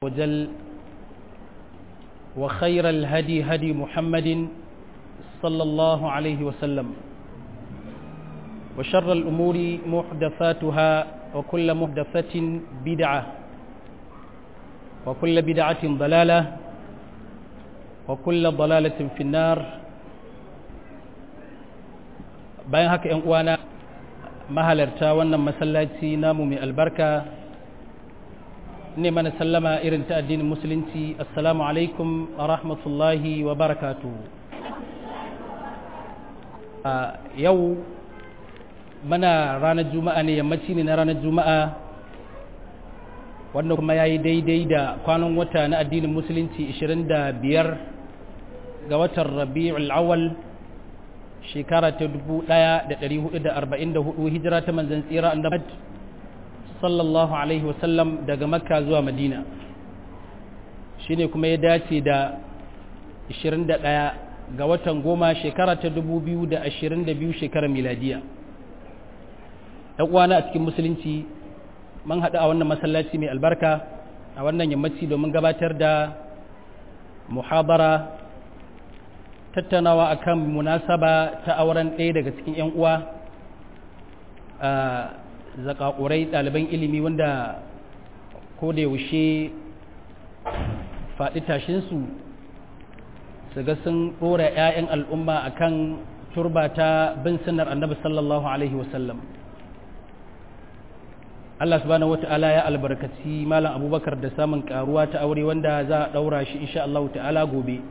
وجل وخير الهدي هدي محمد صلى الله عليه وسلم وشر الأمور محدثاتها وكل محدثة بدعة وكل بدعة ضلالة وكل ضلالة في النار bayan haka ‘yan uwana mahalarta wannan masallaci namu mai albarka ne mana sallama irin ta addinin musulunci assalamu alaikum wa rahmatullahi wa barakatu a yau mana ranar juma'a ne yammaci ne na ranar juma'a wanda kuma ya yi daidai da kwanan wata na addinin musulunci 25 ga watan rabi'ul awal shekara ta 1444 hijira ta manzan tsira annabi sallallahu alaihi wasallam daga makka zuwa madina shine kuma ya dace da 21 ga watan goma shekara ta 2022 shekarar miladiya ɗan uwana a cikin musulunci man haɗu a wannan masallaci mai albarka a wannan yammaci domin gabatar da muhabara tattaunawa akan munasaba ta auren ɗaya daga cikin 'yan uwa zakakurai ɗaliban ilimi wanda ko da yaushe faɗi tashinsu su ga sun ɗora 'ya'yan al'umma akan turba ta bin sunnar annabi sallallahu alaihi wasallam Allah subhanahu wata'ala ya albarkaci malam abubakar da samun karuwa ta aure wanda za a ɗaura shi insha Allah ta'ala gobe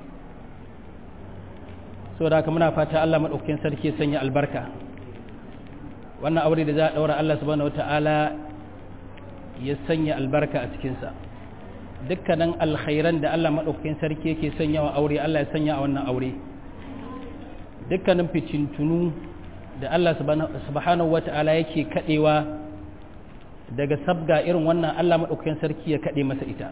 saboda haka muna fata Allah maɗaukakin sarki ya sanya albarka wannan aure da za a ɗaura Allah subhanahu wata'ala ya sanya albarka a cikinsa dukkanin alkhairan da Allah maɗaukakin sarki yake sanya wa aure Allah ya sanya a wannan aure dukkanin ficintunu da Allah subhanahu wata'ala yake kaɗewa daga sabga irin wannan Allah maɗaukakin sarki ya kaɗe masa ita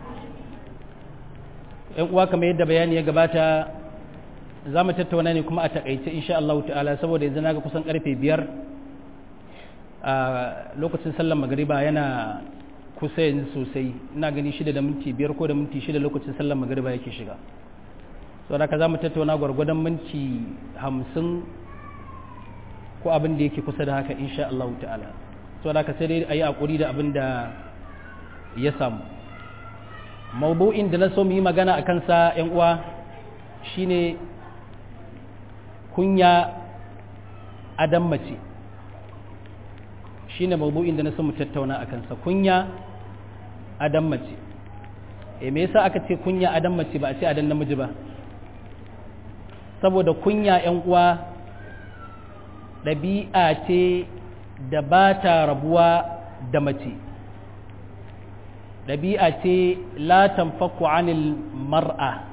‘yan uwa kamar yadda bayani ya gabata za mu tattauna ne kuma a taƙaice insha Allah ta'ala saboda yanzu na ga kusan ƙarfe biyar a lokacin sallar magariba yana kusa yanzu sosai ina gani shida da minti biyar ko da minti shida lokacin sallar magariba yake shiga sau da ka za mu tattauna gwargwadon minti hamsin ko abin da yake kusa da haka insha Allah ta'ala sau da ka sai dai a yi haƙuri da abin da ya samu maudu'in da na so mu yi magana a kansa 'yan uwa shine kunya adam mace shine mawdu'in da na so mu tattauna a kansa kunya adam mace e me yasa aka ce kunya adam mace ba a ce adam namiji ba saboda kunya yan uwa ɗabi'a ce da ba ta rabuwa da mace ɗabi'a ce la tanfaku anil mar'a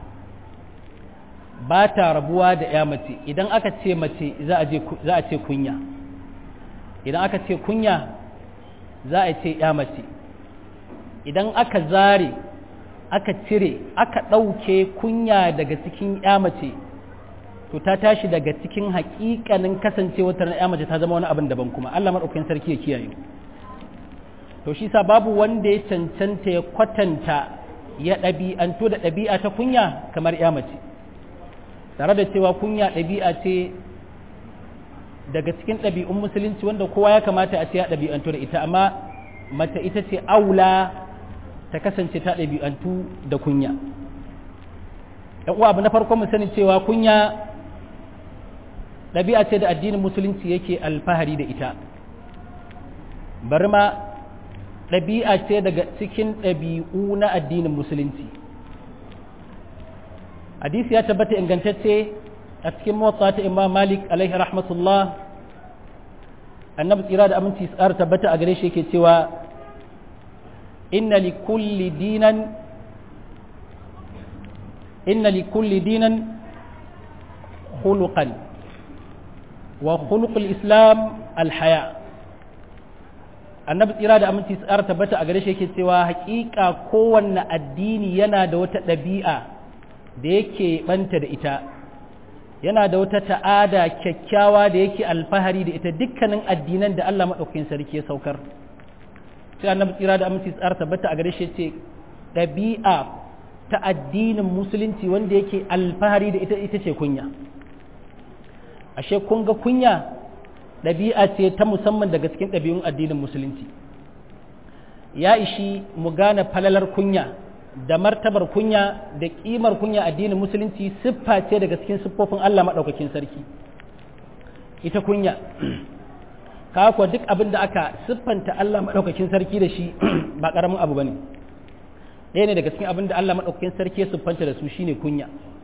ba ta rabuwa da ya mace idan aka ce mace za a ce kunya idan aka ce kunya za a ce ya mace idan aka zare aka cire aka ɗauke kunya daga cikin ya mace to ta tashi daga cikin haƙiƙanin kasancewa ta ya mace ta zama wani abin daban kuma Allah maɗaukakin sarki ya kiyaye to shi sa babu wanda ya cancanta ya kwatanta ya ɗabi'antu da ɗabi'a ta kunya kamar ya mace tare da cewa kunya ɗabi'a ce daga cikin ɗabi'un musulunci wanda kowa ya kamata a ce ya ɗabi'antu da ita amma mace ita ce aula ta kasance ta ɗabi'antu da kunya uwa abu na farko mu sani cewa kunya ɗabi'a ce da addinin musulunci yake alfahari da ita bari ma ɗabi'a ce daga cikin ɗabi'u na addinin musulunci hadisi ya tabbata ingantacce a cikin motsa ta imam malik alaihi rahmatullah annabi tsira da aminci tsara tabbata a gare shi yake cewa inna li kulli dinan inna li kulli dinan khuluqan wa khuluqul islam alhaya annabi tsira da aminci tsara tabbata a gare shi yake cewa hakika kowanne addini yana da wata ɗabi'a da yake banta da ita yana da wata ta'ada kyakkyawa da yake alfahari da ita dukkanin addinan da Allah maɗaukakin sarki ya saukar sai annabi tsira da aminci tsara tabbata a gare shi ce ɗabi'a ta addinin musulunci wanda yake alfahari da ita ita ce kunya ashe kun ga kunya ɗabi'a ce ta musamman daga cikin ɗabi'un addinin musulunci ya ishi mu gane falalar kunya da martabar kunya da ƙimar kunya addinin musulunci siffa ce daga cikin siffofin Allah maɗaukakin sarki ita kunya kuwa duk abin da aka siffanta Allah maɗaukakin sarki da shi ba ƙaramin abu ba ne ɗaya ne daga cikin abin da Allah maɗaukakin sarki ya siffanta da su shine kunya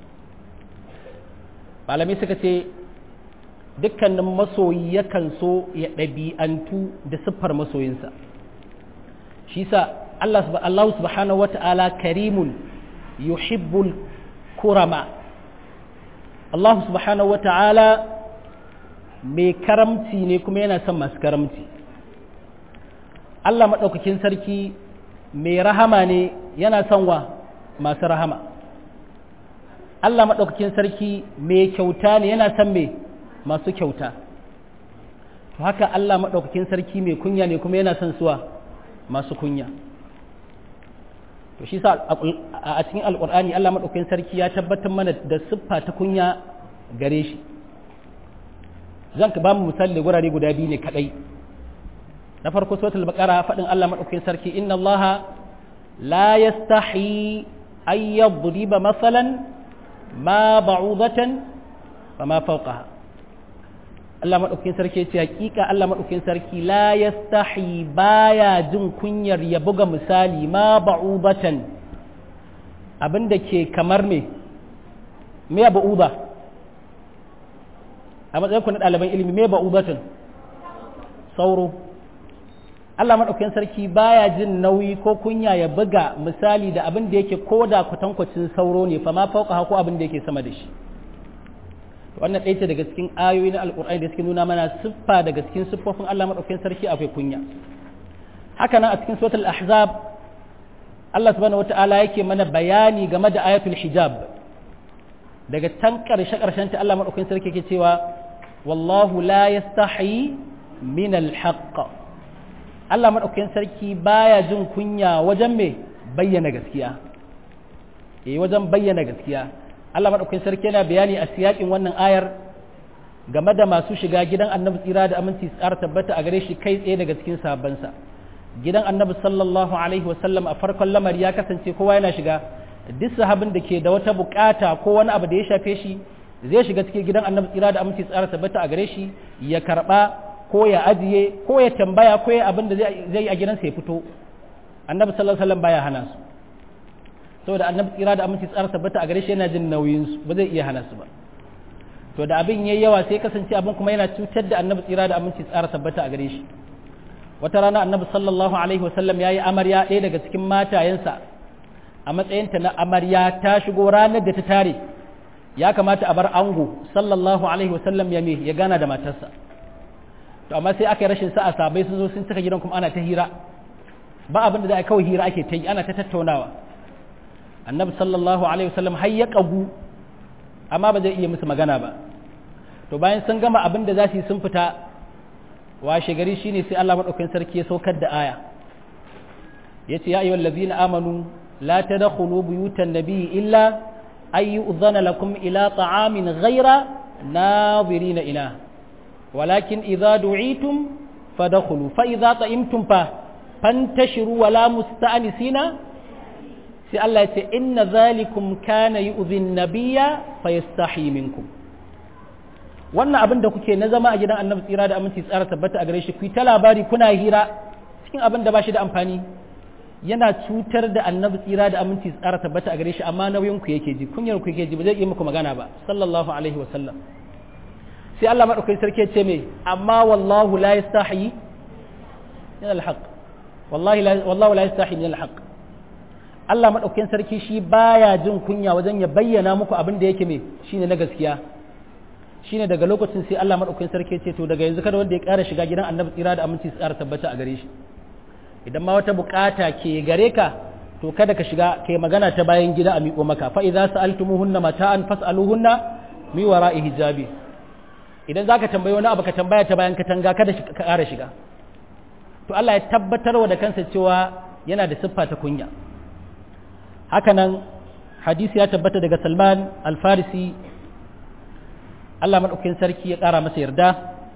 malamai suka ce dukkanin masoyi yakan so ya ɗabi'antu da siffar masoyinsa shi sa Allah subhanahu wa ta'ala karimun yuhibbul kurama Allah subhanahu wa ta'ala mai karamci ne kuma yana son masu karamci Allah maɗaukakin sarki mai rahama ne yana son wa masu rahama Allah maɗaukakin sarki mai kyauta ne yana son mai masu kyauta to haka Allah maɗaukakin sarki mai kunya ne kuma yana son suwa masu kunya to shi sa a cikin alƙur'ani Allah maɗaukakin sarki ya tabbatar mana da siffa ta kunya gare shi zan ka ba mu misali gurare guda biyu ne kadai na farko suratul baqara fadin Allah madaukakin sarki inna Allah la yastahi ay yadriba masalan ma ba'udatan wa ma fawqaha Allah madaukakin sarki ya ce hakika Allah madaukakin sarki la yastahi baya jin kunyar ya buga misali ma ba'udatan abinda ke kamar me me ba'uda a matsayin ku na ɗaliban ilimi me ba ubatun sauro Allah maɗaukakin sarki baya jin nauyi ko kunya ya buga misali da abin da yake ko da kwatankwacin sauro ne fa ma fauka ko abin da yake sama da shi wannan ɗaya ce daga cikin ayoyi na alƙur'ani da suke nuna mana siffa daga cikin siffofin Allah maɗaukakin sarki akwai kunya haka nan a cikin suratul ahzab Allah subhanahu wata'ala yake mana bayani game da ayatul hijab daga can ƙarshe ƙarshen ta Allah maɗaukakin sarki yake cewa wallahu la yastahi min alhaq Allah maɗaukakin sarki baya jin kunya wajen me bayyana gaskiya eh wajen bayyana gaskiya Allah maɗaukakin sarki yana bayani a siyakin wannan ayar game da masu shiga gidan annabi tsira da aminci tsara tabbata a gare shi kai tsaye daga cikin sahabbansa gidan annabi sallallahu alaihi wasallam a farkon lamari ya kasance kowa yana shiga duk sahabin da ke da wata bukata ko wani abu da ya shafe shi zai shiga cikin gidan annabi tsira da aminci tsara tabbata a gare shi ya karba ko ya ajiye ko ya tambaya ko ya abin da zai yi a gidansa ya fito annabi sallallahu alaihi wasallam baya hana su saboda annabi tsira da aminci tsara tabbata a gare shi yana jin nauyin su ba zai iya hana su ba to da abin yayi yawa sai kasance abin kuma yana cutar da annabi tsira da aminci tsara tabbata a gare shi wata rana annabi sallallahu alaihi wasallam yayi amarya ɗaya daga cikin matayensa a matsayinta na amarya ta shigo ranar da ta tare ya kamata a bar ango sallallahu alaihi wasallam ya me ya gana da matarsa to amma sai aka yi rashin sa'a sabai sun zo sun cika gidan kuma ana ta hira ba abin da za a kawai hira ake ta yi ana ta tattaunawa annabi sallallahu alaihi wasallam har ya kagu amma ba zai iya musu magana ba to bayan sun gama abin da za su yi sun fita washe gari shine sai Allah madaukakin sarki ya saukar da aya yace ya ayyuhal ladzina amanu la tadkhulu buyutan nabiy illa ay yu'dhana lakum ila ta'amin ghayra nadirina ila walakin idza du'itum fadkhulu fa idza ta'imtum fa fantashiru wala musta'nisina sai Allah ya ce inna zalikum kana yu'dhi an-nabiyya fayastahi minkum wannan abin da kuke na zama a gidan annabi tsira da aminci tsara tabbata a gare shi ku ta labari kuna hira cikin abin da ba shi da amfani yana cutar da annabi tsira da aminci tsara tabbata a gare shi amma nauyin ku yake ji kunyar ku yake ji ba zai yi muku magana ba sallallahu alaihi wa sallam sai Allah madaukakin sarki ya ce me amma wallahu la yastahi min alhaq wallahi la wallahu la yastahi min alhaq Allah madaukakin sarki shi baya jin kunya wajen ya bayyana muku abin da yake me shine na gaskiya shine daga lokacin sai Allah madaukakin sarki ce to daga yanzu kada wanda ya ƙara shiga gidan annabi tsira da aminci su ƙara tabbata a gare shi idan ma wata bukata ke gare ka to kada ka shiga kai magana ta bayan gida a miƙo maka fa idza sa'altumuhunna mata'an fas'aluhunna mi wara'i hijabi idan zaka tambayi wani abu ka tambaya ta bayan katanga kada ka ƙara shiga to Allah ya tabbatar wa da kansa cewa yana da siffa ta kunya hakanan hadisi ya tabbata daga salman alfarisi allah maɗaukin sarki ya ƙara masa yarda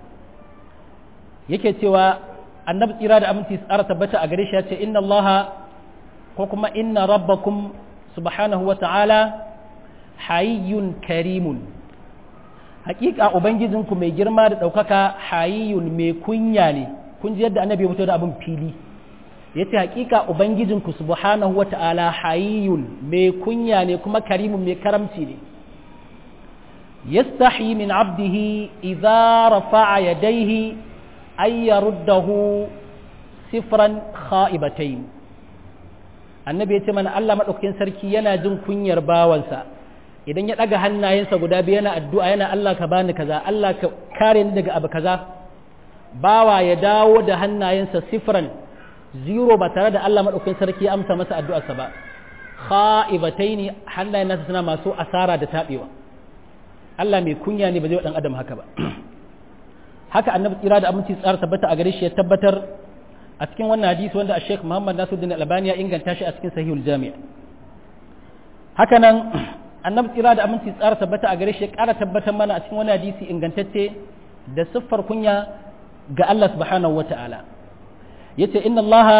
yake cewa annabi tsira da aminci tsara tabbata a gare shi ya ce inna allaha ko kuma inna rabbakum subhanahu wa ta'ala hayyun karimun hakika ubangijinku mai girma da ɗaukaka hayyun mai kunya ne kun ji yadda annabi ya fito da abin fili ya ce hakika ubangijinku subhanahu wa ta'ala hayyun mai kunya ne kuma karimun mai karamci ne yastahi min abdihi idza rafa'a yadayhi ay yaruddahu sifran kha'ibatayn annabi ya ce mana Allah madaukakin sarki yana jin kunyar bawansa idan ya ɗaga hannayensa guda biyu yana addu'a yana Allah ka bani kaza Allah ka kare ni daga abu kaza bawa ya dawo da hannayensa sifran zero ba tare da Allah maɗaukin sarki ya amsa masa addu'arsa ba kha'ibatai ne hannayen nasa suna masu asara da taɓewa Allah mai kunya ne ba zai wa ɗan adam haka ba haka annabi tsira da aminci tsara tabbata a gare shi ya tabbatar a cikin wannan hadisi wanda a Sheikh Muhammad Nasiruddin Albani ya inganta shi a cikin Sahihul Jami' haka nan annabi tsira da aminci tsara tabbata a gare shi ya ƙara tabbatar mana a cikin wani hadisi ingantacce da siffar kunya ga Allah subhanahu wa ta'ala yace inna Allah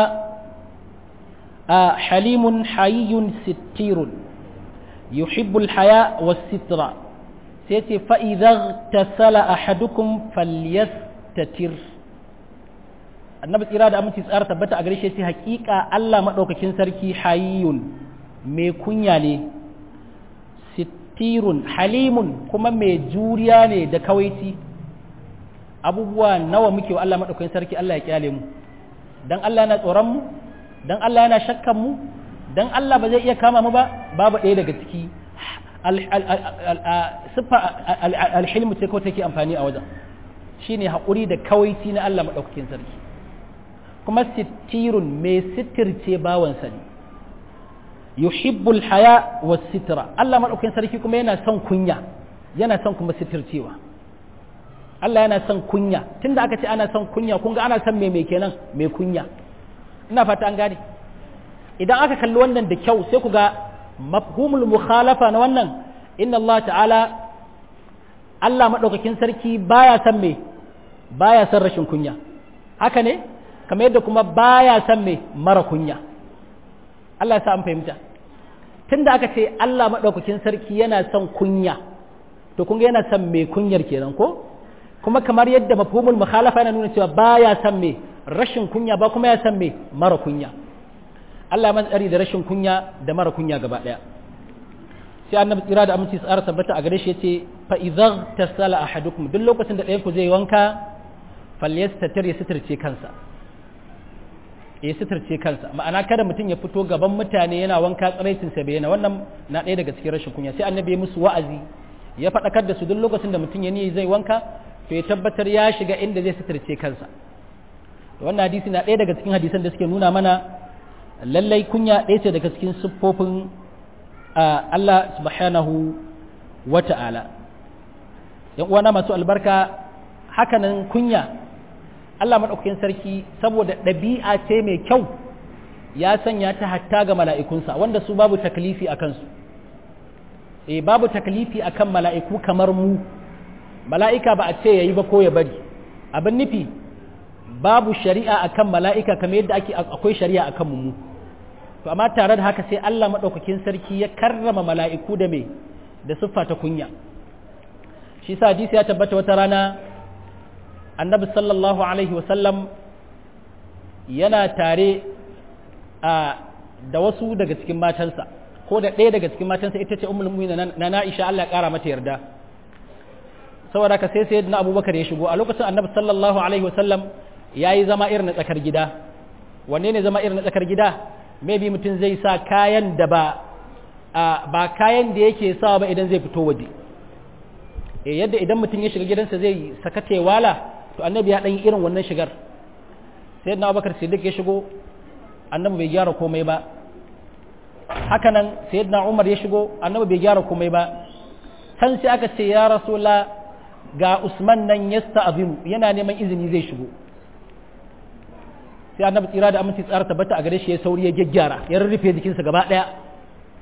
halimun hayyun sittirun yuhibbul haya was sitra sai ce fa idza tasala ahadukum falyastatir annabi tsira da aminci tsara tabbata a gare shi sai hakika Allah madaukakin sarki hayyun mai kunya ne sittirun halimun kuma mai juriya ne da kawaici abubuwa nawa muke wa Allah maɗaukakin sarki Allah ya kyale mu dan Allah yana tsoron mu dan Allah yana shakkan mu dan Allah ba zai iya kama mu ba babu ɗaya daga ciki siffa alhilmu ce ko take amfani a wajen shine haƙuri da kawaici na Allah maɗaukakin sarki kuma sittirun mai sitirce bawansa ne yuhibbul haya was sitra Allah madaukakin sarki kuma yana son kunya yana son kuma sitircewa Allah yana son kunya tunda aka ce ana son kunya kun ga ana son me me kenan me kunya ina fata an gane idan aka kalli wannan da kyau sai ku ga mafhumul mukhalafa na wannan inna Allah ta'ala Allah madaukakin sarki baya son me baya son rashin kunya haka ne kamar yadda kuma baya son me mara kunya Allah ya sa an fahimta tunda aka ce Allah maɗaukakin sarki yana son kunya to kun yana son mai kunyar kenan ko kuma kamar yadda mafhumul mukhalafa yana nuna cewa baya son mai rashin kunya ba kuma ya son mai mara kunya Allah ya tsari da rashin kunya da mara kunya gaba ɗaya sai annabi tsira da aminci tsara tabbata a gare shi yace fa idza tasala ahadukum duk lokacin da ɗayan ku zai wanka falyastatir ya sitirce kansa ya sitarce kansa ma'ana kada mutum ya fito gaban mutane yana wanka tsaraicin sa bayyana wannan na ɗaya daga cikin rashin kunya sai annabi ya musu wa'azi ya faɗakar da su duk lokacin da mutum ya niyi zai wanka to ya tabbatar ya shiga inda zai sitarce kansa to wannan hadisi na ɗaya daga cikin hadisan da suke nuna mana lallai kunya ɗaya ce daga cikin siffofin Allah subhanahu wa ta'ala yan uwana masu albarka hakanan kunya Allah maɗaukakin sarki saboda ɗabi'a ce mai kyau ya sanya ta hatta ga mala'ikunsa wanda su babu taklifi a kansu e babu taklifi a kan mala'iku kamar mu mala'ika ba a ce ya yi ba ko ya bari abin nufi babu shari'a a kan mala'ika kamar yadda ake akwai shari'a a kan mu to amma tare da haka sai Allah maɗaukakin sarki ya karrama mala'iku da mai da siffa ta kunya shi sa hadisi ya tabbata wata rana annabi sallallahu alaihi wasallam yana tare da wasu daga cikin matansa ko da ɗaya daga cikin matansa ita ce ummul mu'minin na Na'isha Allah ya ƙara mata yarda saboda ka sai sai na Abubakar ya shigo a lokacin annabi sallallahu alaihi wasallam yayi zama irin na tsakar gida wanne ne zama irin na tsakar gida maybe mutum zai sa kayan da ba ba kayan da yake sawa ba idan zai fito waje yadda idan mutum ya shiga gidansa zai sakate wala to annabi ya ɗan irin wannan shigar sai na abubakar siddiq ya shigo annabi bai gyara komai ba haka nan sai na umar ya shigo annabi bai gyara komai ba can sai aka ce ya rasula ga usman nan ya sta'azinu yana neman izini zai shigo sai annabi tsira da aminci tsara tabbata a gare shi ya sauri ya gyaggyara ya rurrufe jikinsa gaba ɗaya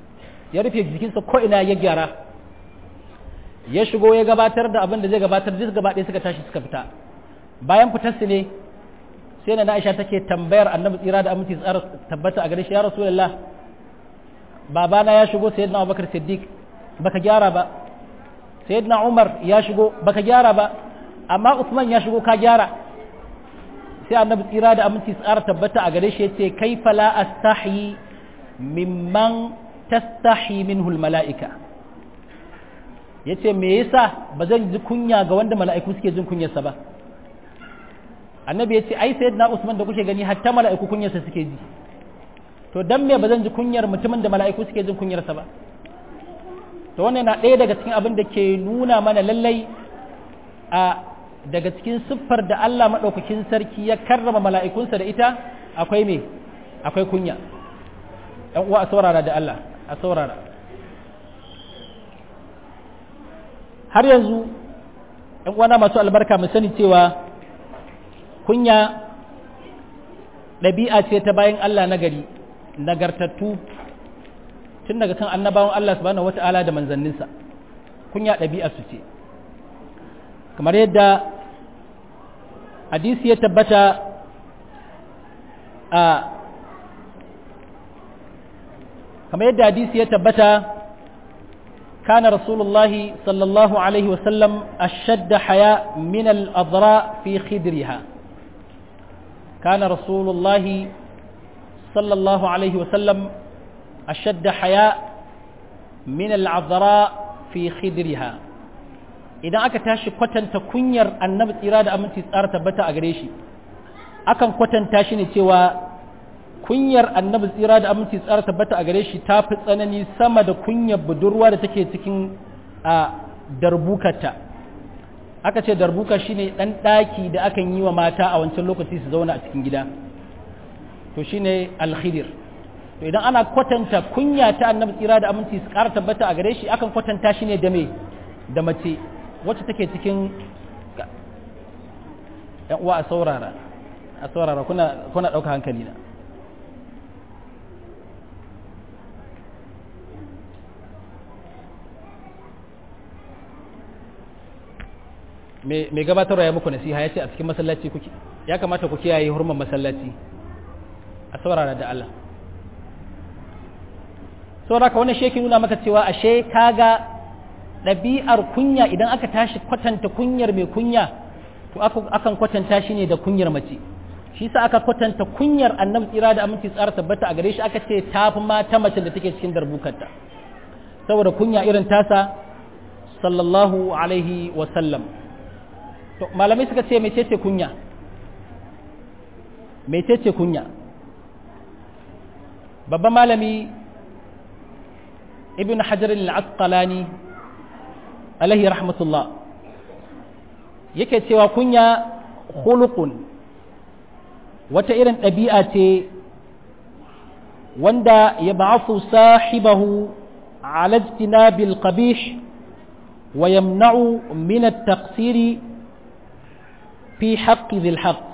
ya rufe jikinsa ko ina ya gyara ya shigo ya gabatar da abin da zai gabatar duk gaba ɗaya suka tashi suka fita bayan fitarsu ne sai na Aisha take tambayar Annabi tsira da aminci tsara tabbata a gare shi ya Rasulullah babana ya shigo sayyidina Abubakar Siddiq baka gyara ba sayyidina Umar ya shigo baka gyara ba amma Uthman ya shigo ka gyara sai Annabi tsira da aminci tsara tabbata a gare shi yace kaifa la astahi mimman tastahi minhu almalaika yace me yasa bazan ji kunya ga wanda mala'iku suke jin kunyarsa ba annabi ya ce ai sayyidina usman da kuke gani hatta mala'iku kunyarsa suke ji to dan me ba zan ji kunyar mutumin da mala'iku suke jin kunyarsa ba to wannan na ɗaya daga cikin abin da ke nuna mana lallai a daga cikin siffar da Allah maɗaukakin sarki ya karrama mala'ikunsa da ita akwai me akwai kunya ɗan uwa a saurara da Allah a saurara har yanzu ɗan uwana masu albarka mu sani cewa kunya ɗabi'a ce ta bayan Allah nagari nagartattu tun daga kan annabawan Allah subhanahu wata'ala da manzanninsa kunya ɗabi'a su ce kamar yadda hadisi ya tabbata a kamar yadda hadisi ya tabbata كان رسول الله صلى الله عليه وسلم أشد حياء من الأضراء في خدرها كان رسول الله صلى الله عليه وسلم أشد حياء من العذراء في خدرها idan aka tashi kwatanta kunyar annabi tsira da aminci tsara tabbata a gare shi akan kwatanta shi ne cewa kunyar annabi tsira da aminci tsara tabbata a gare shi ta fi tsanani sama da kunyar budurwa da take cikin a darbukarta aka ce darbuka shine dan daki da akan yi wa mata a wancan lokaci su zauna a cikin gida to shine alkhidir to idan ana kwatanta kunya ta annabi tsira da aminci su ƙara tabbata a gare shi akan kwatanta shi ne da me da mace wacce take cikin yan uwa a saurara a saurara kuna kuna ɗauka hankali na mai gabatarwa ya muku nasiha ya ce a cikin masallaci kuke ya kamata ku kiyaye hurman masallaci a saurara da Allah saboda ka wannan sheki nuna maka cewa ashe kaga ɗabi'ar kunya idan aka tashi kwatanta kunyar mai kunya to akan kwatanta shi ne da kunyar mace shi sa aka kwatanta kunyar annabi tsira da aminci tsara tabbata a gare shi aka ce tafi ma ta mace da take cikin darbukarta saboda kunya irin tasa sallallahu alaihi wa sallam to malamai suka ce mecece kunya mecece kunya babban malami ibn hajar al-asqalani alaihi rahmatullah yake cewa kunya khuluqun wata irin ɗabi'a ce wanda ya ba'afu sahibahu ala ijtinabil qabih wa yamna'u min at-taqsiri fi haqqi dhil haqq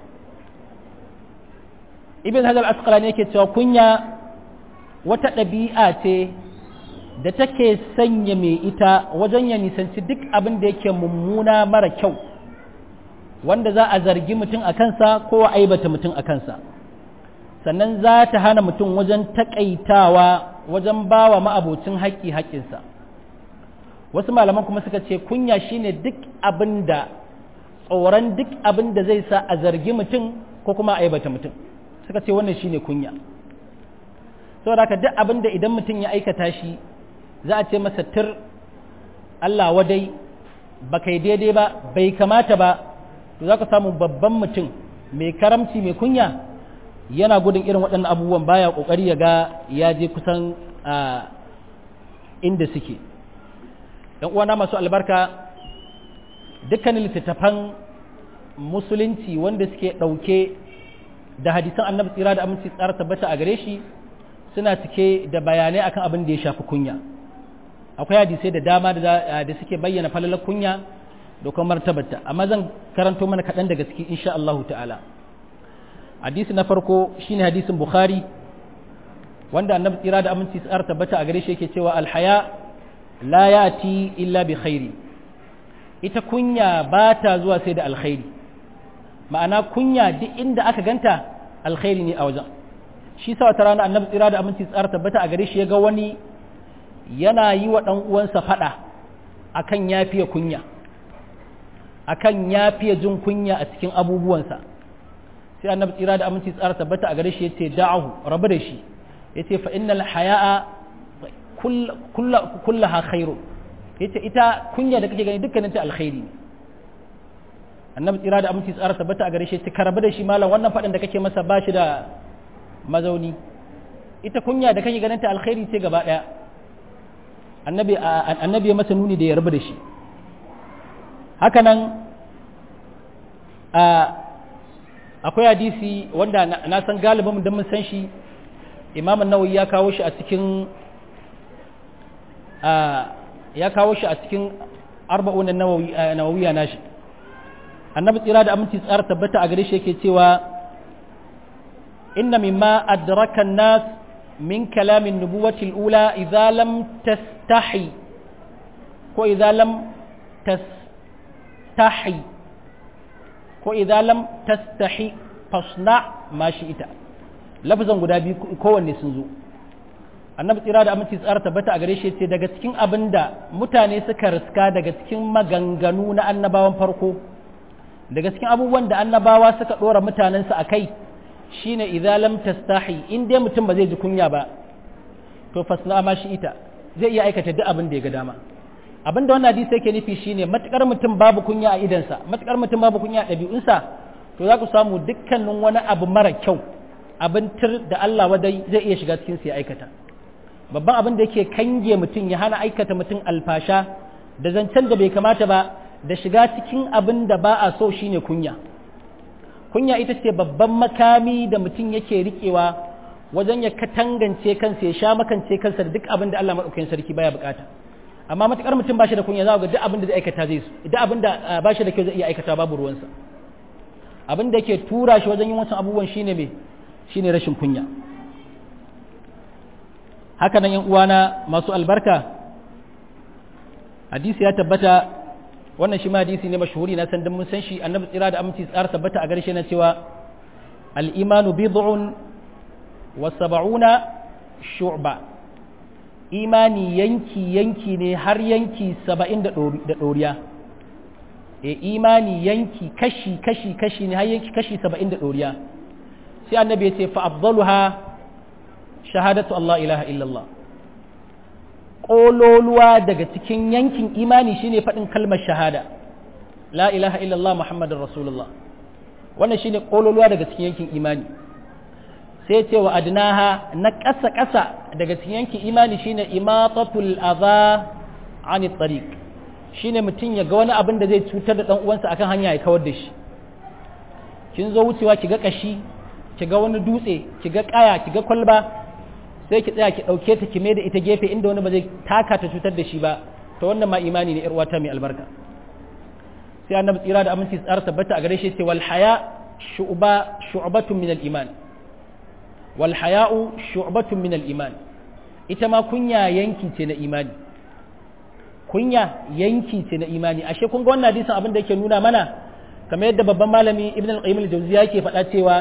ibn hajar al-asqalani yake cewa kunya wata ɗabi'a ce da take sanya mai ita wajen ya nisanci duk abin da yake mummuna mara kyau wanda za a zargi mutum a kansa ko a aibata mutum a kansa sannan za ta hana mutum wajen taƙaitawa wajen bawa ma'abocin haƙƙi haƙƙinsa wasu malaman kuma suka ce kunya shine duk abin da tsoron duk abin da zai sa a zargi mutum ko kuma a aibata mutum suka ce wannan shine kunya saboda haka duk abin da idan mutum ya aikata shi za a ce masa tir Allah wadai ba kai daidai ba bai kamata ba to za ka samu babban mutum mai karamci mai kunya yana gudun irin waɗannan abubuwan baya ƙoƙari ya ga ya je kusan inda suke ‘yan uwana masu albarka dukkanin littattafan musulunci wanda suke ɗauke da hadisan annabi tsira da aminci tsara tabbata a gare shi suna cike da bayanai akan abin da ya shafi kunya akwai hadisai da dama da suke bayyana falalar kunya da kuma martabarta amma zan karanto mana kaɗan daga ciki insha Allah ta'ala hadisi na farko shine hadisin bukhari wanda annabi tsira da aminci tsar tabbata a gare shi yake cewa alhaya la yati illa bi khairi ita kunya ba ta zuwa sai da alkhairi ma'ana kunya duk inda aka ganta alkhairi ne a wajen shi sa wata rana annabi tsira da aminci tsar tabbata a gare shi ya ga wani yana yi wa ɗan uwansa faɗa akan yafiya kunya akan yafiya jin kunya a cikin abubuwansa sai annabi tsira da aminci tsara tabbata a gare shi yace da'ahu rabu da shi yace fa innal haya'a kullaha khairu yace ita kunya da kake gani dukkanin ta alkhairi ne annabi tsira da aminci tsara tabbata a gare shi yace ka rabu da shi malam wannan faɗin da kake masa bashi da mazauni ita kunya da kake ganin ta alkhairi ce gaba ɗaya annabi annabi ya masa nuni da ya rabu da shi haka nan akwai hadisi wanda na san galibin da mun san shi imam nawawi ya kawo shi a cikin ya kawo shi a cikin arba'un nawawiya nashi annabi tsira da aminci tsara tabbata a gare shi yake cewa inna mimma adraka an-nas min kalamin nubuwati al-ula idza lam tastahi ko idza lam tastahi ko idza lam tastahi fasna ma ita lafazan guda biyu kowanne sun zo annabi tsira da aminci tsara tabbata a gare shi ce daga cikin abin da mutane suka riska daga cikin maganganu na annabawan farko daga cikin abubuwan da annabawa suka ɗora mutanensu a kai shine idza lam tastahi in dai mutum ba zai ji kunya ba to fasna ma shi ita zai iya aikata duk abin da ya ga dama abin da wannan hadisi yake nufi shine matukar mutum babu kunya a idansa matukar mutum babu kunya a ɗabi'unsa to za ku samu dukkanin wani abu mara kyau abin tir da Allah wadai zai iya shiga cikin ya aikata babban abin da yake kange mutum ya hana aikata mutum alfasha da zancen da bai kamata ba da shiga cikin abin da ba a so shine kunya kunya ita ce babban makami da mutum yake riƙewa wajen ya katangance kansa ya sha makance kansa da duk abin da Allah maɗaukakin sarki baya bukata amma matukar mutum bashi da kunya za ga duk abin da zai aikata zai su duk abin da bashi da kyau zai iya aikata babu ruwansa abin da yake tura shi wajen yin wancan abubuwan shine me shine rashin kunya haka nan yan uwana masu albarka hadisi ya tabbata wannan shi ma hadisi ne mashhuri na san dan mun san shi annabi tsira da aminci tsara tabbata a garshe na cewa al-imanu bid'un wa sab'una shu'ba imani yanki yanki ne har yanki saba'in da ɗoriya e imani yanki kashi kashi kashi ne har yanki kashi saba'in da ɗoriya sai annabi ya ce fa'abdaluha shahadatu Allah ilaha illallah ƙololuwa daga cikin yankin imani shine faɗin kalmar shahada la ilaha illallah muhammadin rasulullah wannan shine ƙololuwa daga cikin yankin imani sai ce wa adnaha na ƙasa ƙasa daga cikin yankin imani shine imatatul adha ani tariq shine mutum ya ga wani abin da zai cutar da dan uwansa akan hanya ya kawar da shi kin zo wucewa ki ga kashi ki ga wani dutse ki ga kaya ki ga kwalba sai ki tsaya ki dauke ta ki da ita gefe inda wani ba zai taka ta cutar da shi ba to wannan ma imani ne yar uwata mai albarka sai annabi tsira da aminci tsara tabbata a gare shi ce wal haya shu'ba shu'batun min al iman wal haya'u shu'batun min al iman ita ma kunya yanki ce na imani kunya yanki ce na imani ashe kun ga wannan hadisin abin da yake nuna mana kamar yadda babban malami ibn al-qayyim al-jawziya yake faɗa cewa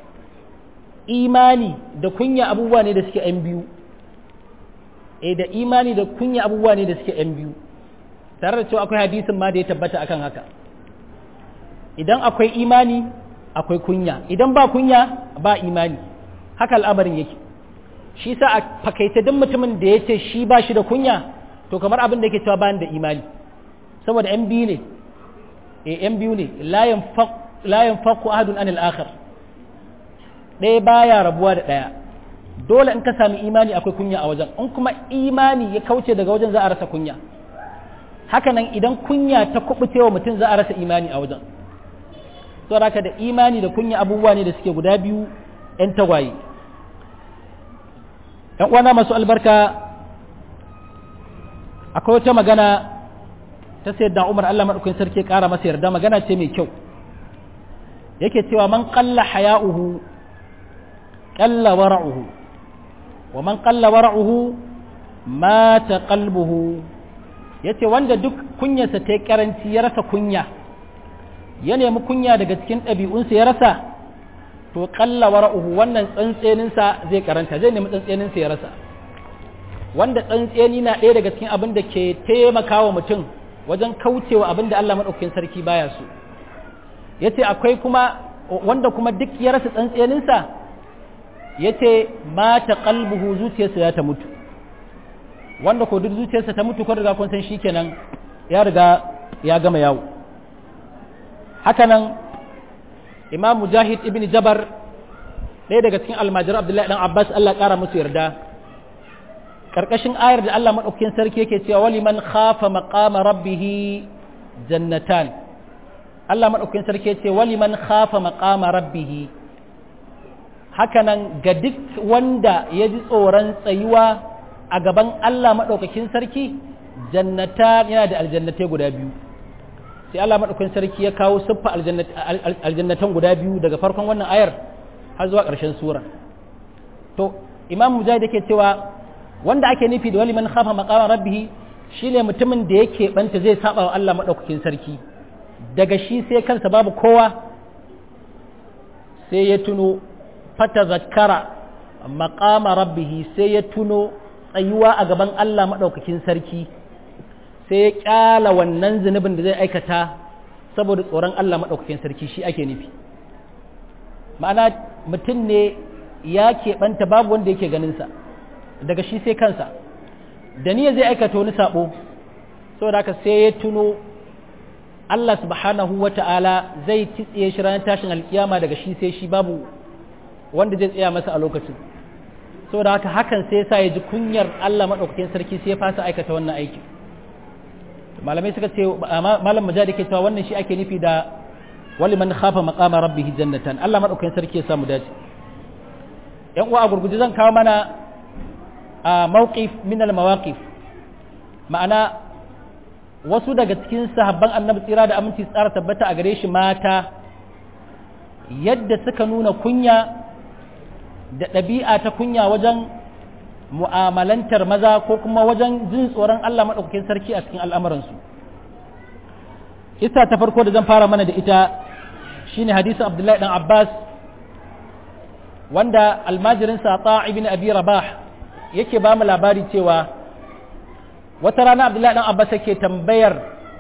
imani da kunya abubuwa ne da suke yan biyu eh da imani da kunya abubuwa ne da suke yan biyu tare da cewa akwai hadisin ma da ya tabbata akan haka idan akwai imani akwai kunya idan ba kunya ba imani haka al'amarin yake shi sa a fakaita duk mutumin da ya ce shi ba shi da kunya to kamar abin da yake cewa bayan da imani saboda yan biyu ne e yan biyu ne la yanfaqu ahadun anil akhar ɗaya baya rabuwa da ɗaya dole in ka sami imani akwai kunya a wajen in kuma imani ya kauce daga wajen za a rasa kunya hakanan idan kunya ta kubuce wa mutum za a rasa imani a wajen saboda haka da imani da kunya abubuwa ne da suke guda biyu yan tagwaye yan uwana masu albarka akwai wata magana ta sayar da umar Allah maɗaukin sarki ƙara masa yarda magana ce mai kyau yake cewa man ƙalla haya'uhu ƙalla wara'uhu wa man qalla wara'uhu mata qalbuhu yace wanda duk kunyarsa ta karanci ya rasa kunya ya nemi kunya daga cikin ɗabi'unsa ya rasa to qalla wara'uhu wannan tsantseninsa zai karanta zai nemi tsantseninsa ya rasa wanda tsantseni na ɗaya daga cikin abin da ke taimakawa mutum wajen kaucewa abin da Allah maɗaukakin sarki baya so yace akwai kuma wanda kuma duk ya rasa tsantseninsa yace mata qalbuhu zuciyarsa ya ta mutu wanda ko duk zuciyarsa ta mutu ko riga kun san shikenan ya riga ya gama yawo hakanan imam mujahid ibn jabar ɗaya daga cikin almajir abdullahi dan abbas Allah ƙara musu yarda karkashin ayar da Allah madaukakin sarki yake cewa wali man khafa maqama rabbih jannatan Allah madaukakin sarki yace wali man khafa maqama rabbih hakanan ga duk wanda ya ji tsoron tsayuwa a gaban Allah madaukakin sarki jannata yana da aljannatai guda biyu sai Allah madaukakin sarki ya kawo siffa aljannatan guda biyu daga farkon wannan ayar har zuwa ƙarshen sura to imam mujahid yake cewa wanda ake nufi da wali man khafa maqama rabbih shine mutumin da yake banta zai saba wa Allah madaukakin sarki daga shi sai kansa babu kowa sai ya tuno fata zakkara maqama rabbih sai ya tuno tsayuwa a gaban Allah madaukakin sarki sai ya kyala wannan zunubin da zai aikata saboda tsoron Allah madaukakin sarki shi ake nufi ma'ana mutum ne ya keɓanta babu wanda yake ganinsa daga shi sai kansa da niyya zai aikata wani sabo saboda haka sai ya tuno Allah subhanahu wa ta'ala zai titsiye shi ranar tashin alkiyama daga shi sai shi babu wanda zai tsaya masa a lokacin saboda haka hakan sai sa ya ji kunyar Allah maɗaukakin sarki sai ya fasa aikata wannan aiki malamai suka ce malam mujahid ke cewa wannan shi ake nufi da wali man khafa maqama rabbih jannatan Allah maɗaukakin sarki ya samu dace yan uwa a gurguje zan kawo mana a mawqif min al-mawaqif ma'ana wasu daga cikin sahabban annabi tsira da aminci tsara tabbata a gare shi mata yadda suka nuna kunya da ɗabi'a ta kunya wajen mu'amalantar maza ko kuma wajen jin tsoron Allah maɗaukakin sarki a cikin al'amuransu isa ta farko da zan fara mana da ita shine hadisin abdullahi dan abbas wanda almajirinsa ta ibn abi rabah yake ba mu labari cewa wata rana abdullahi dan abbas yake tambayar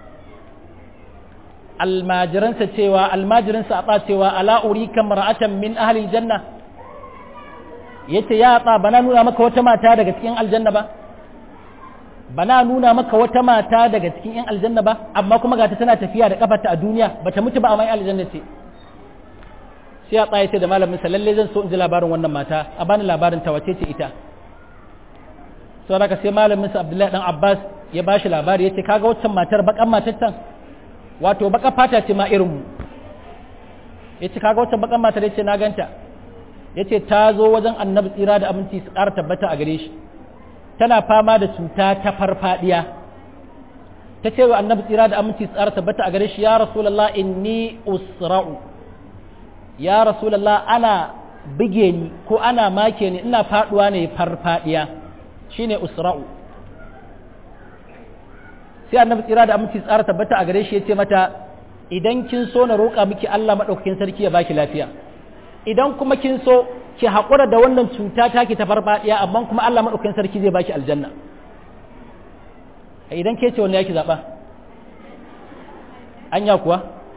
almajiransa cewa almajirinsa a cewa ala urika mar'atan min ahli janna yace ya tsa bana nuna maka wata mata daga cikin aljanna ba bana nuna maka wata mata daga cikin yan aljanna ba amma kuma gata tana tafiya da kafarta a duniya bata mutu ba a mai aljanna ce sai ya tsaye da malamin sa lalle zan so in ji labarin wannan mata a bani labarin ta wace ce ita sau da sai malamin sa abdullahi dan abbas ya bashi labari yace kaga waccan matar bakan matar can wato baka fata ce ma irin mu yace kaga waccan bakan matar yace na ganta yace ta zo wajen annabi tsira da aminci su ƙara tabbata a gare shi tana fama da cuta ta farfadiya ta ce wa annabi tsira da aminci su ƙara tabbata a gare shi ya rasulullah inni usra'u ya rasulullah ana bige ni ko ana make ni ina faduwa ne farfadiya shine usra'u sai annabi tsira da aminci tsara tabbata a gare shi yace mata idan kin so na roƙa miki Allah madaukakin sarki ya baki lafiya idan kuma kin so ki haƙura da wannan cuta taki ta farfadiya amma kuma Allah madaukakin sarki zai baki aljanna idan ke ce wanda yake zaba anya kuwa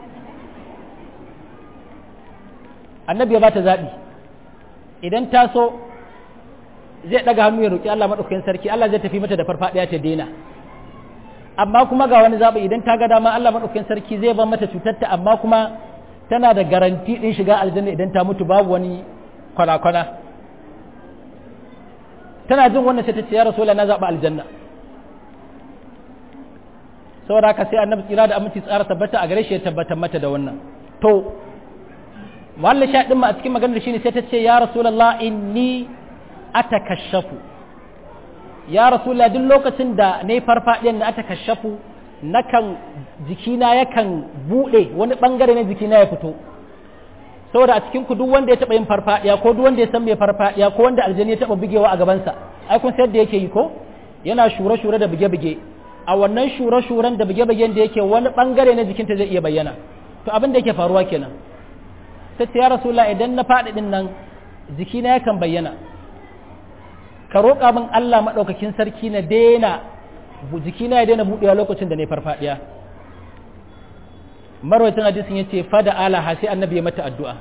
annabi ya bata zaɓi idan ta so zai ɗaga hannu ya roƙi Allah maɗaukakin sarki Allah zai tafi mata da farfaɗiya ta daina amma kuma ga wani zaɓi idan ta ga dama Allah maɗaukakin sarki zai bar mata cutarta amma kuma tana da garanti ɗin shiga aljanna idan ta mutu babu wani kwana-kwana tana jin wannan sai ta ce ya rasu na zaɓa aljanna saboda haka sai annabi tsira da aminci tsara tabbata a gare shi ya tabbatar mata da wannan to walla sha din ma a cikin maganar shine sai ta ce ya rasulullah inni atakashafu ya rasulullah duk lokacin da nayi farfadiyan na atakashafu nakan jikina yakan bude wani bangare na jikina ya fito saboda a cikin ku duk wanda ya taba yin farfadiya ko duk wanda ya san mai farfadiya ko wanda aljani ya taba bugewa a gabansa ai kun san da yake yi ko yana shure shure da buge buge a wannan shure shuren da buge bugen da yake wani bangare na jikinta zai iya bayyana to abin da yake faruwa kenan sai ce ya rasulullah idan na faɗi din nan jikina yakan bayyana ka roƙa min Allah maɗaukakin sarki na daina jikina ya daina buɗewa lokacin da na farfaɗiya marwaitin hadisin ya ce fada alaha sai annabi ya mata addu'a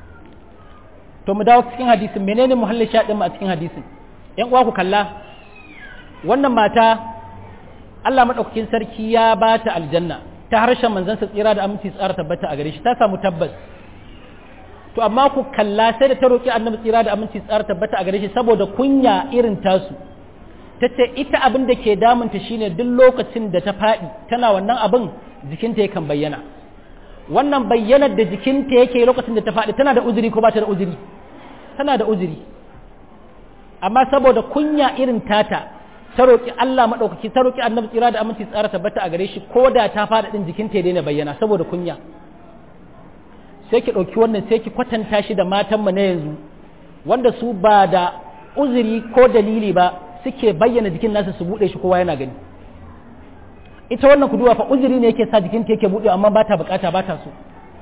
to mu dawo cikin hadisin menene muhallin shaɗin mu a cikin hadisin ‘yan uwa ku kalla wannan mata Allah maɗaukakin sarki ya ba ta aljanna ta harshen manzansa tsira da aminci tsara tabbata a gare shi ta samu tabbas to amma ku kalla sai da ta roƙi annabi tsira da aminci tsara tabbata a gare shi saboda kunya irin tasu ta ce ita abin da ke damunta shine duk lokacin da ta faɗi tana wannan abin jikinta yakan bayyana wannan bayyanar da jikinta yake lokacin da ta faɗi tana da uzuri ko ba ta da uzuri tana da uzuri amma saboda kunya irin tata ta roƙi Allah maɗaukaki ta roƙi annabi tsira da aminci tsara tabbata a gare shi ko da ta faɗi ɗin jikinta ya daina bayyana saboda kunya sai ki ɗauki wannan sai ki kwatanta shi da matanmu na yanzu wanda su ba da uzuri ko dalili ba suke bayyana jikin nasu su buɗe shi kowa yana gani ita wannan kuduwa fa uzuri ne yake sa jikinta yake buɗe amma ba ta bukata ba ta so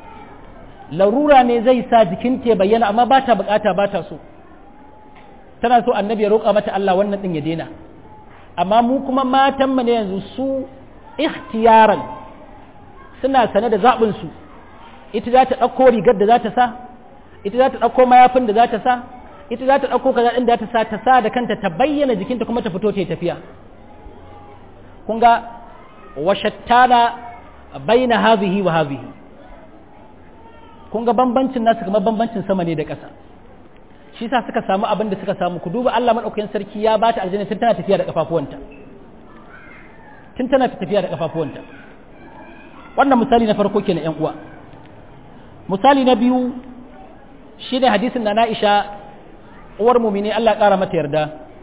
larura ne zai sa jikinta ya bayyana amma ba ta bukata ba ta so tana so annabi ya roƙa mata Allah wannan ɗin ya daina amma mu kuma matanmu ne yanzu su ikhtiyaran suna sane da zaɓinsu su ita za ta ɗauko rigar da za ta sa ita za ta ɗauko mayafin da za ta sa ita za ta ɗauko kaza ɗin da ta sa ta sa da kanta ta bayyana jikinta kuma ta fito ta yi tafiya kun ga washattana baina hazihi wa hazihi kun ga bambancin nasu kamar bambancin sama ne da ƙasa shi sa suka samu abin da suka samu ku duba Allah madaukakin sarki ya bata aljanna tun tana tafiya da kafafuwanta tun tana tafiya da kafafuwanta wannan misali na farko kenan ƴan uwa misali na biyu shi ne hadisin da na'isha uwar mumini Allah ƙara mata yarda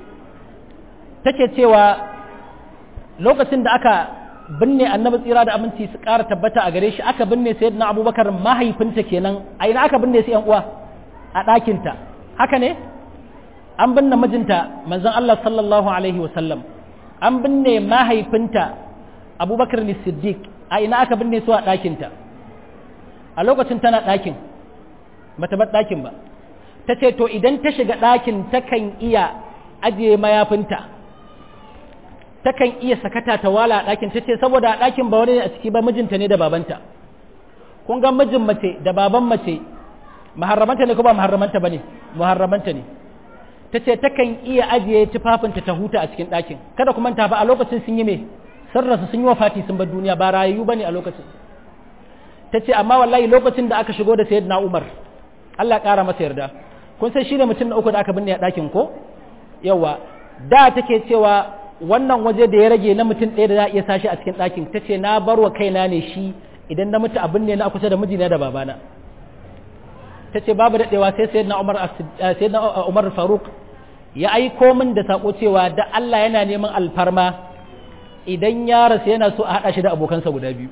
take cewa lokacin da aka binne annabi tsira da aminci su ƙara tabbata a gare shi aka binne sayyidina abubakar mahaifinta kenan a ina aka binne su yan uwa a ɗakinta haka ne an binne mijinta manzon Allah sallallahu alaihi wasallam an binne mahaifinta abubakar ne siddiq a ina aka binne su a ɗakinta a lokacin tana ɗakin bata bar ɗakin ba ta ce to idan ta shiga ɗakin takan iya ajiye mayafinta takan iya sakata ta wala a ɗakin ta ce saboda a ɗakin ba wani ne a ciki ba mijinta ne da babanta kun ga mijin mace da baban mace maharramanta ne ko ba maharramanta ba ne maharramanta ne ta ce takan iya ajiye tufafinta ta huta a cikin ɗakin kada kuma ta ba a lokacin sun yi me sun rasu sun yi wafati sun bar duniya ba rayu ba ne a lokacin ta ce amma wallahi lokacin da aka shigo da sayyidina Umar Allah ƙara masa yarda kun san shi ne mutum na uku da aka binne a ɗakin ko yawa da take cewa wannan waje da ya rage na mutum ɗaya da za a iya sashi a cikin ɗakin ta ce na bar wa kaina ne shi idan na mutu abin ne na kusa da mijina da babana ta ce babu daɗewa sai sayyidina Umar sayyidina Umar Faruk ya aiko min da sako cewa da Allah yana neman alfarma idan ya rasu yana so a haɗa shi da abokansa guda biyu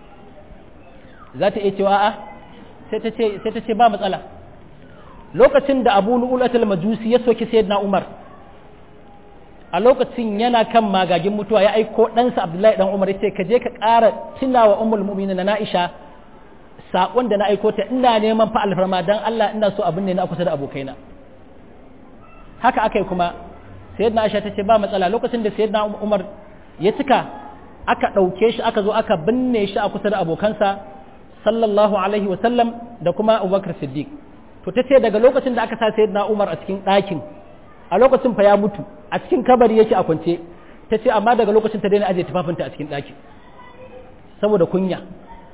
za ta iya cewa a'a sai ta ce ba matsala lokacin da abu lu'ulatul majusi ya soki sayyidina umar a lokacin yana kan magagin mutuwa ya aiko ɗansa abdullahi dan umar ya ce ka je ka ƙara tunawa ummul mu'minin na na'isha saƙon da na aiko ta ina neman fa alfarma dan Allah ina so abin ne na kusa da abokaina haka aka yi kuma sayyidina aisha ta ce ba matsala lokacin da sayyidina umar ya cika aka ɗauke shi aka zo aka binne shi a kusa da abokansa sallallahu alaihi sallam da kuma abubakar siddiq to ta ce daga lokacin da aka sa sayyidina umar a cikin ɗakin a lokacin fa ya mutu a cikin kabari yake a kwance ta ce amma daga lokacin ta daina ajiye tufafinta a cikin ɗakin saboda kunya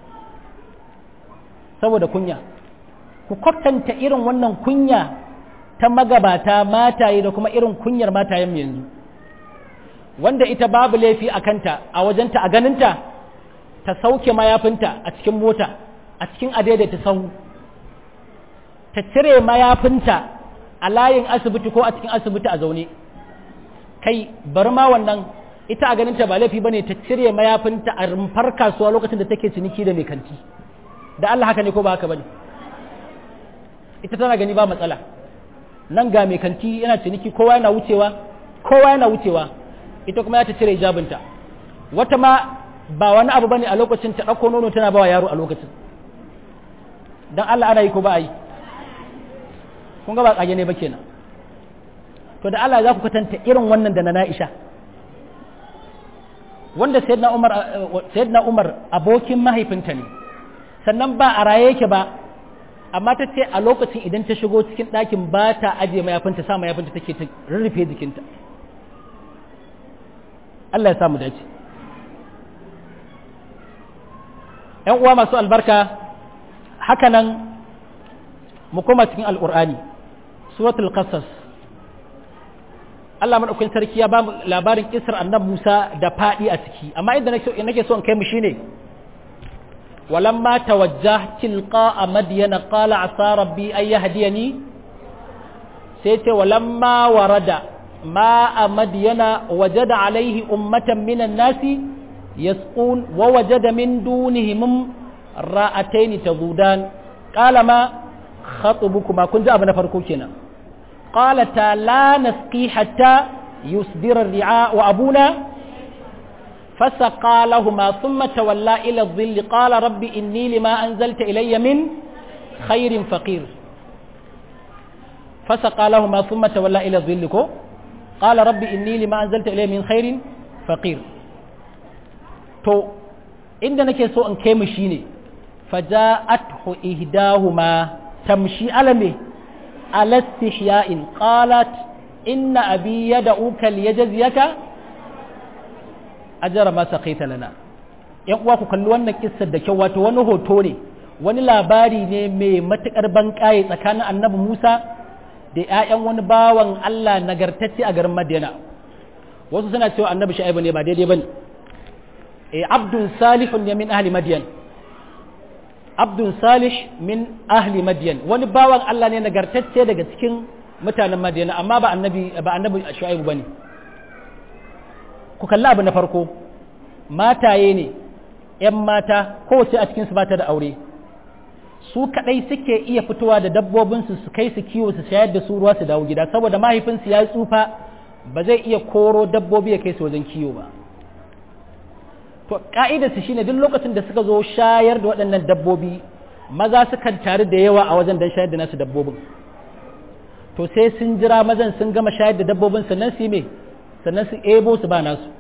saboda kunya ku kwatanta irin wannan kunya ta magabata mataye da kuma irin kunyar matayen yanzu wanda ita babu laifi a kanta a wajenta a ganinta ta sauke mayafinta a cikin mota a cikin adaidaita sahu ta cire mayafinta a layin asibiti ko a cikin asibiti a zaune kai bari ma wannan ita a ganinta ba laifi bane ta cire mayafinta a rumfar kasuwa lokacin da take ciniki da mai kanti da Allah haka ne ko ba haka bane ita tana gani ba matsala nan ga mai kanti yana ciniki kowa yana wucewa kowa yana wucewa ita kuma ya ta cire hijabinta wata ma ba wani abu bane a lokacin ta ɗauko nono tana bawa yaro a lokacin dan Allah ana yi ko ba a yi kun ga ba kage ne ba kenan to da Allah za ku kwatanta irin wannan da na Na'isha wanda sayyidina Umar sayyidina Umar abokin mahaifinta ne sannan ba a raye yake ba amma ta ce a lokacin idan ta shigo cikin ɗakin ba ta ajiye mayafinta sa mayafinta take ta rurrufe jikinta Allah ya samu dace ‘yan uwa masu albarka hakanan mu koma cikin al'ur'ani suratul qasas Allah maɗaukin sarki ya ba mu labarin kisar annab Musa da faɗi a ciki amma inda nake so in kai mu shine ولما توجه تلقاء مدين قال عسى ربي أن يهديني سيتي ولما ورد ماء مدين وجد عليه أمة من الناس يسقون ووجد من دونهم رأتين تذودان قال ما خطبكما كنت أبنى فركوكنا قالتا لا نسقي حتى يصدر الرعاء وأبونا فسقى لهما ثم تولى إلى الظل قال رب إني لما أنزلت إلي من خير فقير فسقى لهما ثم تولى إلى الظل قال رب إني لما أنزلت إلي من خير فقير تو inda nake so in kai mu shine faja'athu ihdahuma tamshi alame ala istihya'in qalat inna abi yad'uka liyajziyaka ajara ma saqaita lana yan uwa ku kalli wannan kissar da kyau wato wani hoto ne wani labari ne mai matukar banƙaye tsakanin annabi Musa da ƴaƴan wani bawan Allah nagartacce a garin Madina wasu suna cewa annabi Shu'aibu ne ba daidai bane eh abdun salihun ne min ahli madyan abdun salih min ahli madyan wani bawan Allah ne nagartacce daga cikin mutanen Madina amma ba annabi ba annabi Shu'aibu bane ku kalli abu na farko mataye ne ‘yan mata kowace a cikinsu ba ta da aure su kaɗai suke iya fitowa da dabbobinsu su kai su kiwo su shayar da su ruwa su dawo gida saboda mahaifinsu ya tsufa ba zai iya koro dabbobi ya kai su wajen kiwo ba to ka'idarsu shine duk lokacin da suka zo shayar da waɗannan dabbobi maza sukan taru da yawa a wajen don shayar da nasu dabbobin to sai sun jira mazan sun gama shayar da dabbobin sannan su yi mai sannan su ebo su ba nasu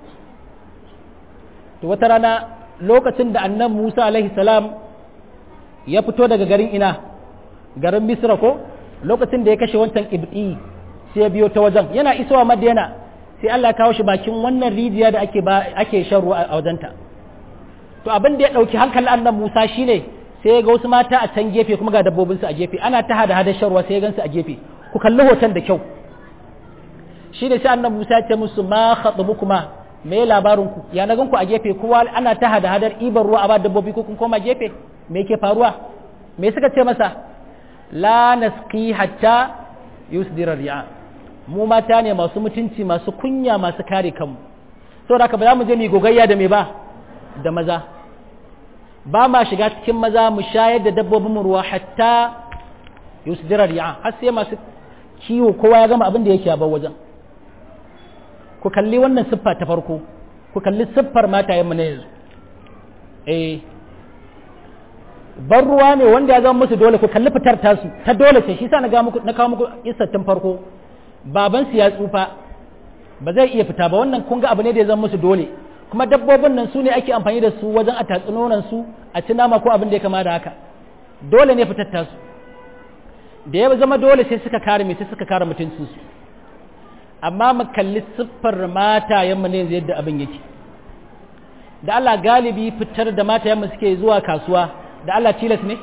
to wata rana lokacin da annan musa alaihi salam ya fito daga garin ina garin misra ko lokacin da ya kashe wancan ibdi sai ya biyo ta wajen yana isowa madina sai allah kawo shi bakin wannan rijiya da ake ake shan ruwa a wajenta to abin da ya dauki hankalin annan musa shine sai ya ga wasu mata a can gefe kuma ga dabbobinsu a gefe ana ta hada hada shan ruwa sai ya gansu a gefe ku kalli hoton da kyau shi da sai annabi Musa ya ce musu ma khatubukuma me labarin ku ya na ganku a gefe kowa ana ta hada hadar ibar ruwa a ba dabbobi ko kun koma gefe me yake faruwa me suka ce masa la nasqi hatta yusdira ri'a mu mata ne masu mutunci masu kunya masu kare kanmu saboda haka ba za mu je mu gogayya da me ba da maza ba ma shiga cikin maza mu shayar da dabbobin mu ruwa hatta yusdira ri'a har sai masu kiwo kowa ya gama abin da yake a bar wajen ku kalli wannan siffa ta farko ku kalli siffar matayenmu na yanzu eh ban ruwa ne wanda ya zama musu dole ku kalli fitar tasu ta dole ce shi sa na muku na kawo muku tun farko baban su ya tsufa ba zai iya fita ba wannan kun ga abu ne da ya zama musu dole kuma dabbobin nan su ne ake amfani da su wajen a tatsi nonon su a ci nama ko abin da ya kama da haka dole ne fitar tasu da ya zama dole sai suka kare mai sai suka kare mutuncinsu amma mu kalli siffar matayenmu ne yanzu yadda abin yake da Allah galibi fitar da matayenmu suke zuwa kasuwa da Allah tilas ne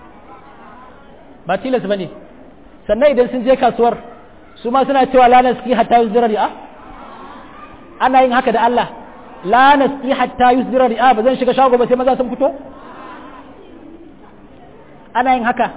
ba tilas ba ne sannan idan sun je kasuwar su ma suna cewa lanar suke hatta yusdira ri'a ana yin haka da Allah lanar suke hatta yusdira ri'a ba zan shiga shago ba sai maza sun fito ana yin haka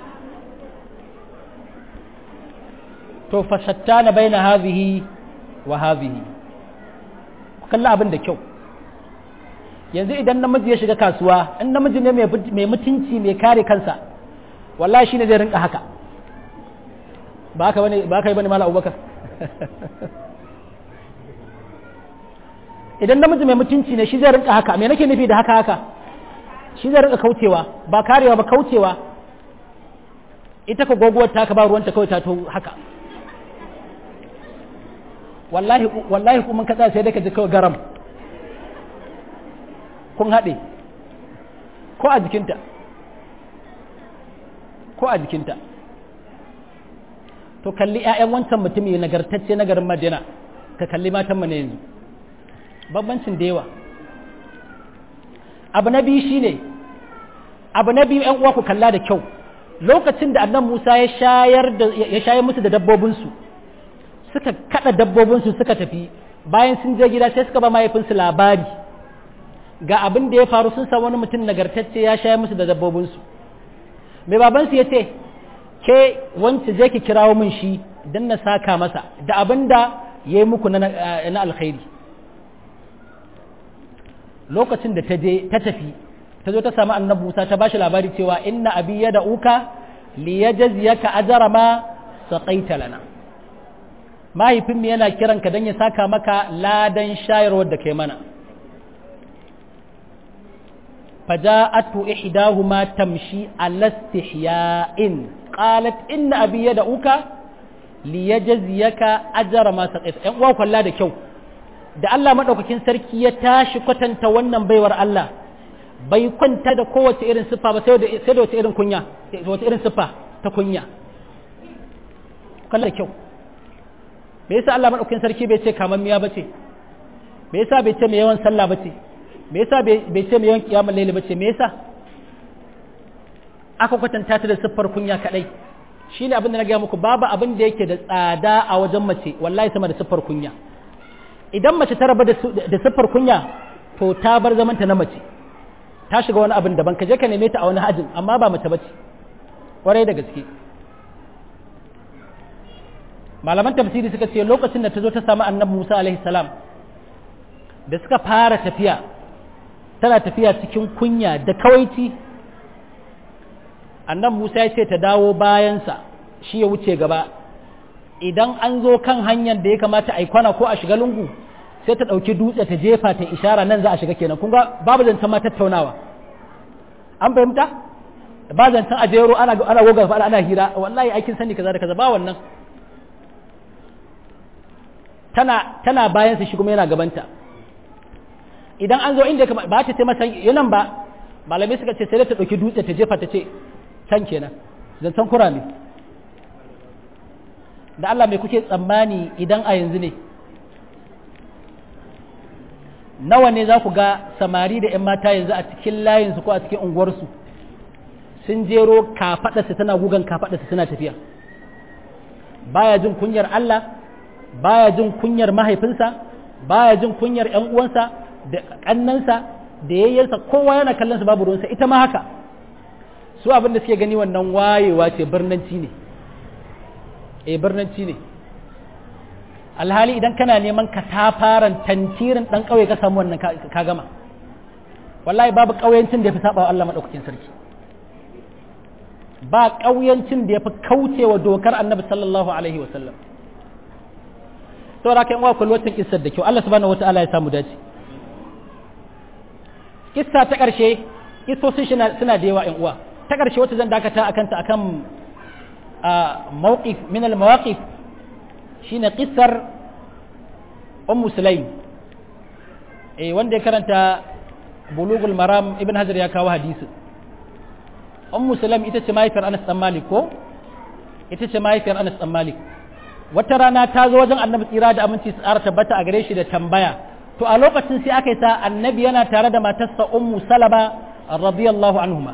to fashattana baina hazihi wa hazihi kalla abin da kyau yanzu idan namiji ya shiga kasuwa in namiji ne mai mutunci mai kare kansa wallahi shine zai rinka haka ba ka bane ba ka yi bane mala abubakar idan namiji mai mutunci ne shi zai rinka haka me nake nufi da haka haka shi zai rinka kaucewa ba karewa ba kaucewa ita ka goguwar ta ka ba ruwanta kawai ta to haka wallahi wallahi kuma ka tsaya sai dai ka ji kawai garam kun haɗe ko a jikinta ko a jikinta to kalli 'ya'yan wancan mutumi nagartacce na garin madina ka kalli matanmu na yanzu bambancin da yawa abu na biyu shine abu na biyu 'yan uwa ku kalla da kyau lokacin da annan musa ya shayar da ya shayar musu da dabbobinsu suka kada dabbobinsu suka tafi bayan sun je gida sai suka ba mahaifinsu labari ga abin da ya faru sun samu wani mutum nagartacce ya shayar musu da dabbobinsu mai babansu ya ce ke wance je ki kirawo min shi don na saka masa da abin da ya yi muku na alkhairi lokacin da ta je ta tafi ta zo ta samu annabi Musa ta bashi labari cewa inna abi ya da uka li yajziyaka ajra ma saqaita lana mahaifin yana kiran ka dan ya saka maka ladan shayarwar da kai mana faja'atu ihdahuma tamshi ala istihya'in qalat inna abi ya da uka li yajziyaka ajra ma saqaita yan uwa kwalla da kyau da Allah madaukakin sarki ya tashi kwatanta wannan baiwar Allah bai kwanta da kowace irin siffa ba sai da wace irin kunya wace irin siffa ta kunya kalla kyau me yasa Allah madaukakin sarki bai ce kamammiya bace me yasa bai ce mai yawan sallah bace me yasa bai ce mai yawan kiyamul layli bace me yasa aka kwatanta ta da siffar kunya kadai shine abin da na gaya muku babu abin da yake da tsada a wajen mace wallahi sama da siffar kunya idan mace ta raba da siffar kunya to ta bar zamanta na mace ta shiga wani abin daban ka je ka neme ta a wani hajin amma ba mace bace kwarai da gaske malaman tafsiri suka ce lokacin da ta zo ta samu annabi Musa alaihi salam da suka fara tafiya tana tafiya cikin kunya da kawaici annabi Musa ya ce ta dawo bayansa shi ya wuce gaba idan an zo kan hanyar da ya kamata a yi kwana ko a shiga lungu sai ta ɗauki dutse ta jefa ta ishara nan za a shiga kenan kun ga babu zancen ma tattaunawa an fahimta ba zancen a jero ana ana goga fa ana hira wallahi aikin sani kaza da kaza ba wannan tana tana bayan sa shi kuma yana gabanta idan an zo inda ba ta ce masa yanan ba malamai suka ce sai ta ɗauki dutse ta jefa ta ce can kenan zancen kura ne da Allah mai kuke tsammani idan a yanzu ne nawa ne za ku ga samari da 'yan mata yanzu a cikin layinsu ko a cikin unguwarsu sun jero kafaɗarsa tana gugan kafaɗarsa suna tafiya baya jin kunyar Allah baya jin kunyar mahaifinsa baya jin kunyar 'yan uwansa da ƙannansa da yayyarsa kowa yana kallon su babu ruwansa ita ma haka su abin da suke gani wannan wayewa ce birnanci ne e birnanci ne alhali idan kana neman ka tafaran tantirin dan kauye ka samu wannan ka gama wallahi babu kauyancin da ya fi saba wa Allah madaukakin sarki ba kauyancin da ya fi kaucewa dokar annabi sallallahu alaihi wasallam saboda kan wa kulwatin kissar da kyau Allah subhanahu wataala ya samu dace kissa ta karshe kissosin suna da yawa ƴan uwa ta karshe wacce zan dakata akan ta akan موقف من المواقف شين قصر أم سليم إيه وان دي كرنت بلوغ المرام ابن هزر يا كاو حديث أم سليم إتا مايفر أنس أم مالك كو إتا مايفر أنس أم مالك wata rana ta zo wajen annabi tsira da aminci su ƙara tabbata a gare shi da tambaya to a lokacin sai aka yi sa annabi yana tare da matarsa ummu salama radiyallahu anhuma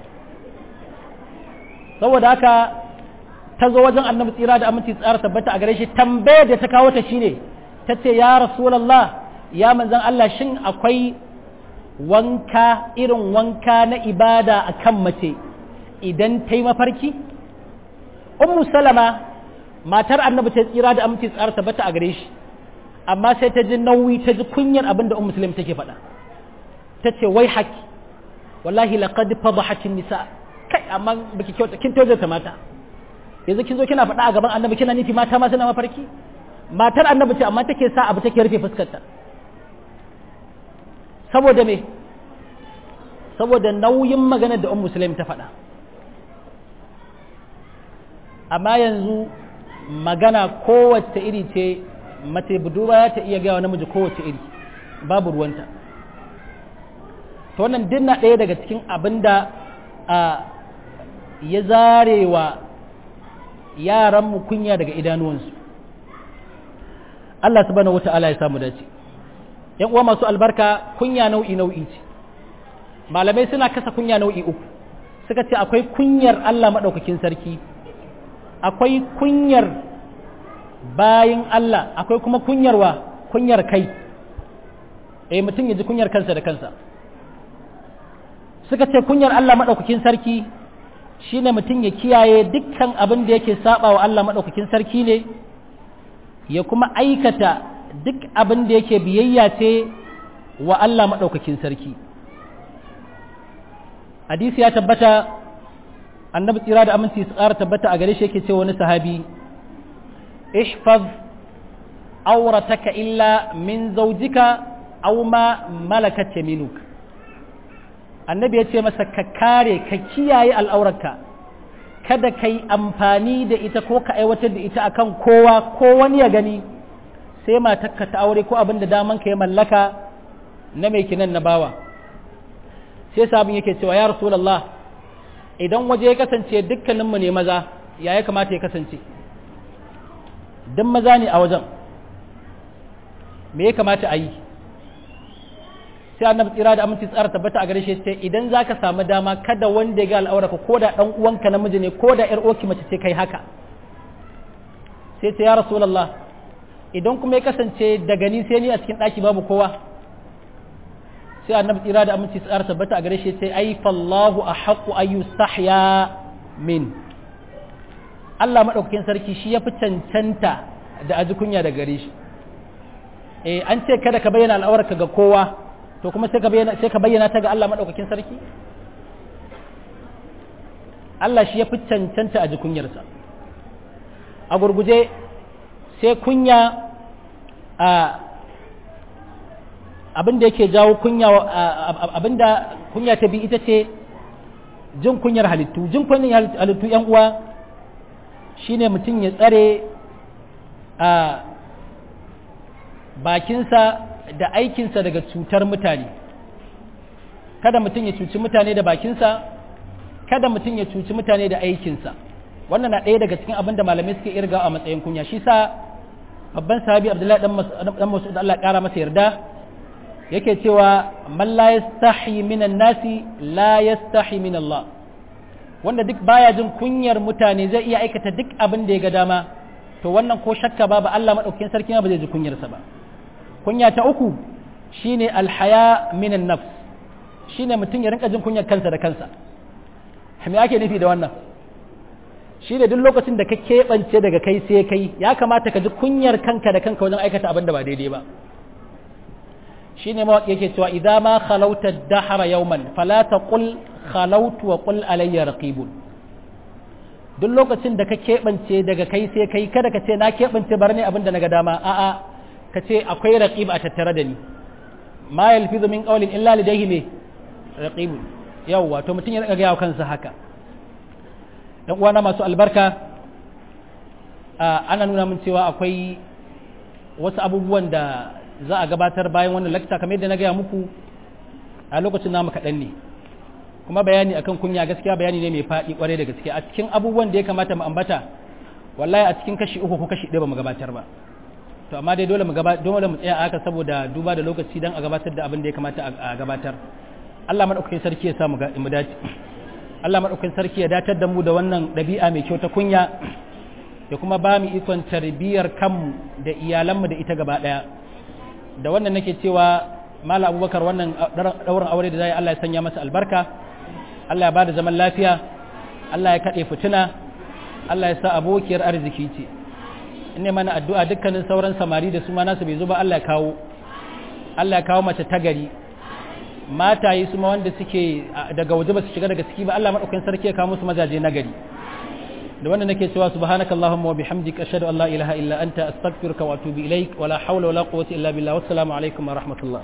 saboda haka ta zo wajen annabi tsira da aminci tsara tabbata a gare shi tambayar da ta kawo ta shine ta ce ya rasulallah ya manzan Allah shin akwai wanka irin wanka na ibada a kan mace idan ta yi mafarki ummu salama matar annabi ta tsira da aminci tsara tabbata a gare shi amma sai ta ji nauyi ta ji kunyar abin da ummu salam take faɗa ta ce wai haki wallahi laqad fadahatin nisa kai amma baki kyauta kin tozo ta mata yanzu kin zo kina faɗa a gaban annabi kina nufi mata ma suna mafarki matar annabi ce amma take sa abu take rufe fuskarta saboda me saboda nauyin maganar da ummu sulaim ta faɗa amma yanzu magana kowace iri ce mace budurwa ta iya gaya namiji kowace iri babu ruwanta to wannan dinna ɗaya daga cikin abin da ya zarewa yaranmu kunya daga idanuwansu Allah subhanahu wata'ala ya samu dace yan uwa masu albarka kunya nau'i nau'i ce malamai suna kasa kunya nau'i uku suka ce akwai kunyar Allah maɗaukakin sarki akwai kunyar bayin Allah akwai kuma kunyarwa kunyar kai eh mutum ya ji kunyar kansa da kansa suka ce kunyar Allah maɗaukakin sarki shine mutum ya kiyaye dukkan abin da yake saba wa Allah maɗaukakin sarki ne ya kuma aikata duk abin da yake biyayya ce wa Allah maɗaukakin sarki hadisi ya tabbata annabi tsira da aminci su ƙara tabbata a gare shi yake ce wani sahabi ihfaz aurataka illa min zaujika aw ma malakat yaminuk annabi ya ce masa ka kare ka kiyaye al'aurarka kada ka yi amfani da ita ko ka aiwatar da ita akan kowa ko wani ya gani sai matarka ta aure ko abin da daman ka ya mallaka na mai kinan na bawa sai sabon yake cewa ya rasulallah idan waje ya kasance dukkaninmu ne maza ya ya kamata ya kasance don maza ne a wajen me ya kamata a yi sai annabi tsira da aminci tsara tabbata a gare shi sai idan zaka samu dama kada wanda ya ga al'auraka ko da dan uwanka namiji ne ko da yar oki mace ce kai haka sai ta ya rasulullah idan kuma ya kasance daga ni sai ni a cikin daki babu kowa sai annabi tsira da aminci tsara tabbata a gare shi sai ai fallahu ahqqu ayu sahya min Allah madaukakin sarki shi ya fi cancanta da aji kunya da gare shi eh an ce kada ka bayyana al'aurarka ga kowa to kuma sai ka bayyana sai ka bayyana ta ga Allah madaukakin sarki Allah shi ya fi cancanta a jikunyarsa a gurguje sai kunya a abin da yake jawo kunya abin da kunya ta bi ita ce jin kunyar halittu jin kunyar halittu yan uwa shine mutum ya tsare a bakinsa da aikinsa daga cutar mutane kada mutum ya cuci mutane da bakinsa kada mutum ya cuci mutane da aikinsa wannan na ɗaya daga cikin abin da malamai suke irga a matsayin kunya shi sa babban sahabi abdullahi dan mas'ud Allah ƙara masa yarda yake cewa man la yastahi minan nasi la yastahi min Allah wanda duk baya jin kunyar mutane zai iya aikata duk abin da ya ga dama to wannan ko shakka babu Allah madaukakin sarki ba zai ji kunyarsa ba kunya ta uku shine alhaya minan nafs shine mutum ya rinka jin kunyar kansa da kansa me ake nufi da wannan shine duk lokacin da ka keɓance daga kai sai kai ya kamata ka ji kunyar kanka da kanka wajen aikata abin da ba daidai ba shine mawaƙi yake cewa idza ma khalauta dahara yawman fala taqul khalautu wa qul alayya raqibun duk lokacin da ka keɓance daga kai sai kai kada ka ce na keɓance bar ne abin da na ga dama a'a ka ce akwai raqib a tattare da ni ma yalfizu min qawlin illa ladayhi ne raqib yawwa to mutum ya rika ga kansa haka dan uwana masu albarka ana nuna min cewa akwai wasu abubuwan da za a gabatar bayan wannan lakta kamar yadda na gaya muku a lokacin namu kaɗan ne kuma bayani akan kunya gaskiya bayani ne mai faɗi kwarai da gaske a cikin abubuwan da ya kamata mu ambata wallahi a cikin kashi uku ko kashi ɗaya ba mu gabatar ba to amma dai dole mu gaba dole mu tsaya haka saboda duba da lokaci dan a gabatar da abin da ya kamata a gabatar Allah madaukakin sarki ya sa mu mu dace Allah madaukakin sarki ya datar da mu da wannan ɗabi'a mai kyau ta kunya ya kuma ba mu ikon tarbiyyar kanmu da iyalanmu da ita gaba ɗaya da wannan nake cewa mala abubakar wannan ɗaurin aure da zai Allah ya sanya masa albarka Allah ya ba da zaman lafiya Allah ya kaɗe fituna Allah ya sa abokiyar arziki ce ne mana addu'a dukkanin sauran samari da su ma nasu bai zo ba Allah ya kawo Allah ya kawo mace ta gari mataye su ma wanda suke daga waje ba su shiga daga ciki ba Allah maɗaukakin sarki ya kawo musu mazaje na gari da wannan nake cewa subhanakallahumma wa bihamdika ashhadu an la ilaha illa anta astaghfiruka wa atubu ilaik wa la hawla wa la quwwata illa billah wassalamu alaikum wa rahmatullah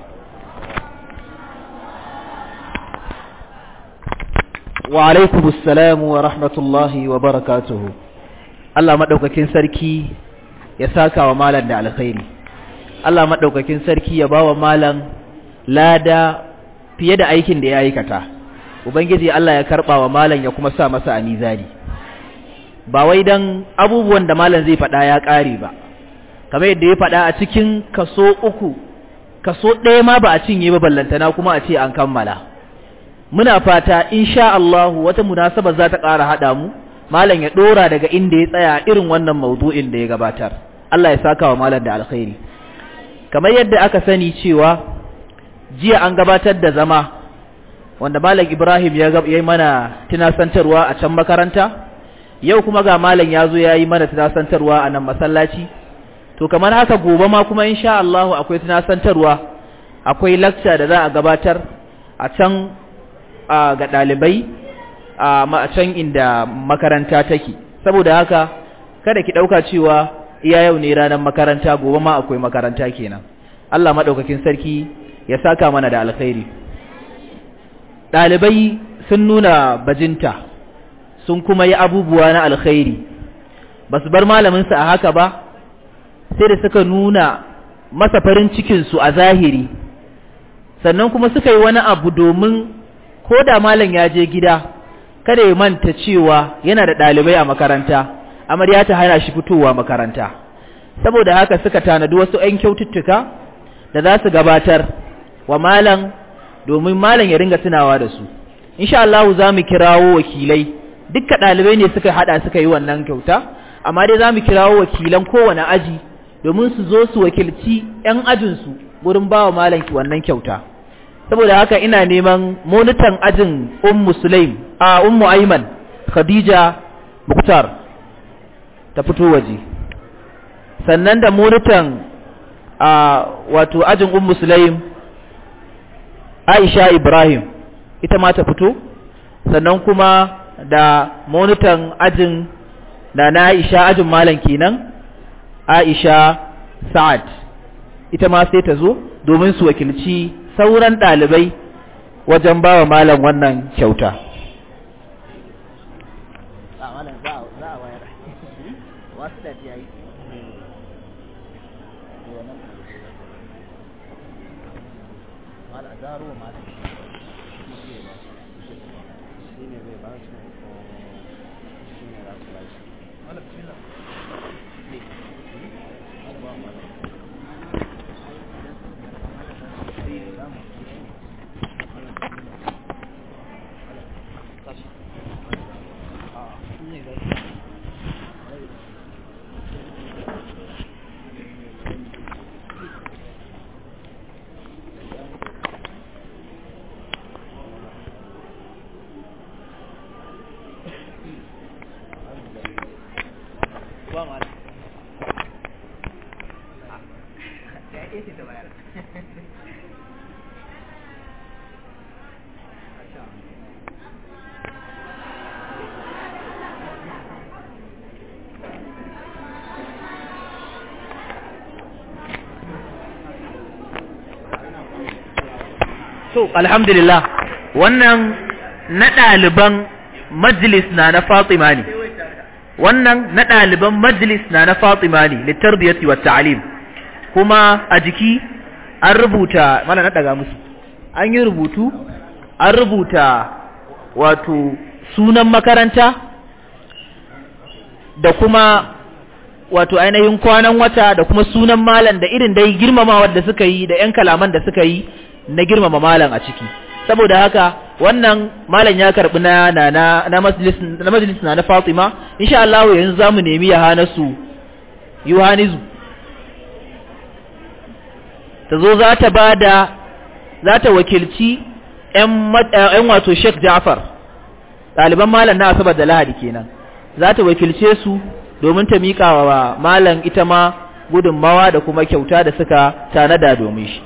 wa alaikum assalamu wa rahmatullahi wa barakatuhu Allah madaukakin sarki ya saka wa malam da alkhairi Allah madaukakin sarki ya bawa malam lada fiye da aikin da ya aikata ubangiji Allah ya karba wa malam ya kuma sa masa a mizani ba wai dan abubuwan da malam zai faɗa ya ƙare ba kamar yadda ya faɗa a cikin kaso uku kaso ɗaya ma ba a cinye ba ballantana kuma a ce an kammala muna fata insha Allah wata munasaba za ta ƙara haɗa mu malam ya ɗora daga inda ya tsaya irin wannan maudu'in da ya gabatar Allah ya saka wa malam da alkhairi kamar yadda aka sani cewa jiya an gabatar da zama wanda malam Ibrahim ya yi mana tunasantarwa a can makaranta yau kuma ga malam ya zo ya yi mana tunasantarwa a nan masallaci to kamar haka gobe ma kuma insha Allah akwai tunasantarwa akwai lecture da za a gabatar a can ga ɗalibai a can inda makaranta take saboda haka kada ki ɗauka cewa iya yau ne ranar makaranta gobe ma akwai makaranta kenan Allah maɗaukakin sarki ya saka mana da alkhairi ɗalibai sun nuna bajinta sun kuma yi abubuwa na alkhairi ba su bar malaminsu a haka ba sai da suka nuna masa farin cikinsu a zahiri sannan kuma suka yi wani abu domin ko da malam ya je gida kada ya manta cewa yana da ɗalibai a makaranta amarya ta hana shi fitowa makaranta saboda haka suka tanadi wasu 'yan kyaututtuka da za su gabatar wa malam domin malam ya ringa tunawa da su insha Allah za mu kirawo wakilai dukkan ɗalibai ne suka hada suka yi wannan kyauta amma dai za mu kirawo wakilan kowane aji domin su zo su wakilci 'yan ajinsu gurin ba wa malam wannan kyauta saboda haka ina neman monitan ajin ummu sulaim a ummu aiman khadija muktar ta fito waje sannan da monitan a wato ajin ummu sulaim aisha ibrahim ita ma ta fito sannan kuma da monitan ajin da na aisha ajin malam kenan aisha sa'ad ita ma sai ta zo domin su wakilci sauran ɗalibai wajen ba wa malam wannan kyauta so alhamdulillah wannan na ɗaliban majlis na na Fatima ne wannan na ɗaliban majlis na na Fatima ne litarbiyati wa ta'lim kuma a jiki an rubuta mana na daga musu an yi rubutu an rubuta wato sunan makaranta da kuma wato ainihin kwanan wata da kuma sunan malam da irin dai girmamawa da suka yi da 'yan kalaman da suka yi na girmama malam a ciki saboda haka wannan malam ya karbi na na na majlis na majlis na na Fatima insha Allah yanzu zamu nemi ya hana su Yohanizu ta zo za ta bada za ta wakilci ƴan wato Sheikh Ja'far ɗaliban malam na Asabar da Lahadi kenan za ta wakilce su domin ta miƙa wa malam ita ma gudunmawa da kuma kyauta da suka tanada domin shi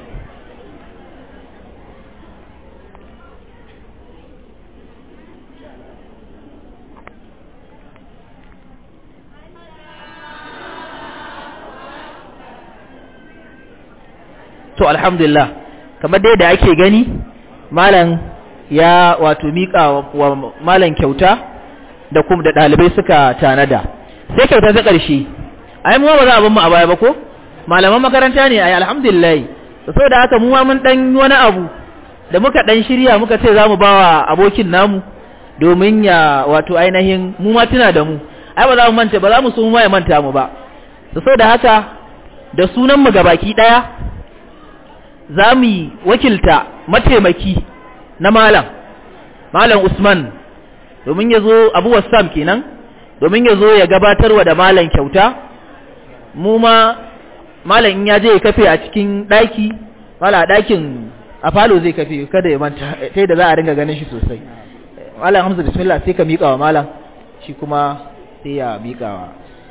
to alhamdulillah kamar dai da ake gani malam ya wato miƙa wa malam kyauta da kuma da ɗalibai suka tanada sai kyauta ta ƙarshe ai mu ba za a ban mu a baya ba ko malaman makaranta ne ai alhamdulillah saboda haka mu ma mun dan wani abu da muka dan shirya muka ce zamu bawa abokin namu domin ya wato ainihin mu ma tuna da mu ai ba za mu manta ba za mu so mu ma ya manta mu ba saboda haka da sunan mu gabaki daya za mu wakilta mataimaki na malam malam Usman domin ya zo Abu Wassam kenan domin ya zo ya gabatarwa da malam kyauta mu ma malam in ya je ya kafe a cikin daki mala dakin a falo zai kafe kada ya manta sai da za a ringa ganin shi sosai malam Hamza bismillah sai ka miƙa wa malam shi kuma sai ya miƙa wa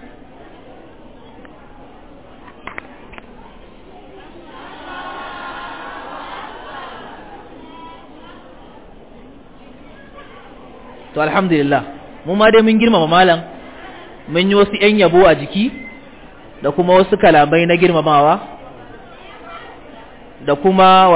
to alhamdulillah mu ma dai mun girmama malam mun yi wasu 'yan yabo a jiki da kuma wasu kalamai na girmamawa da kuma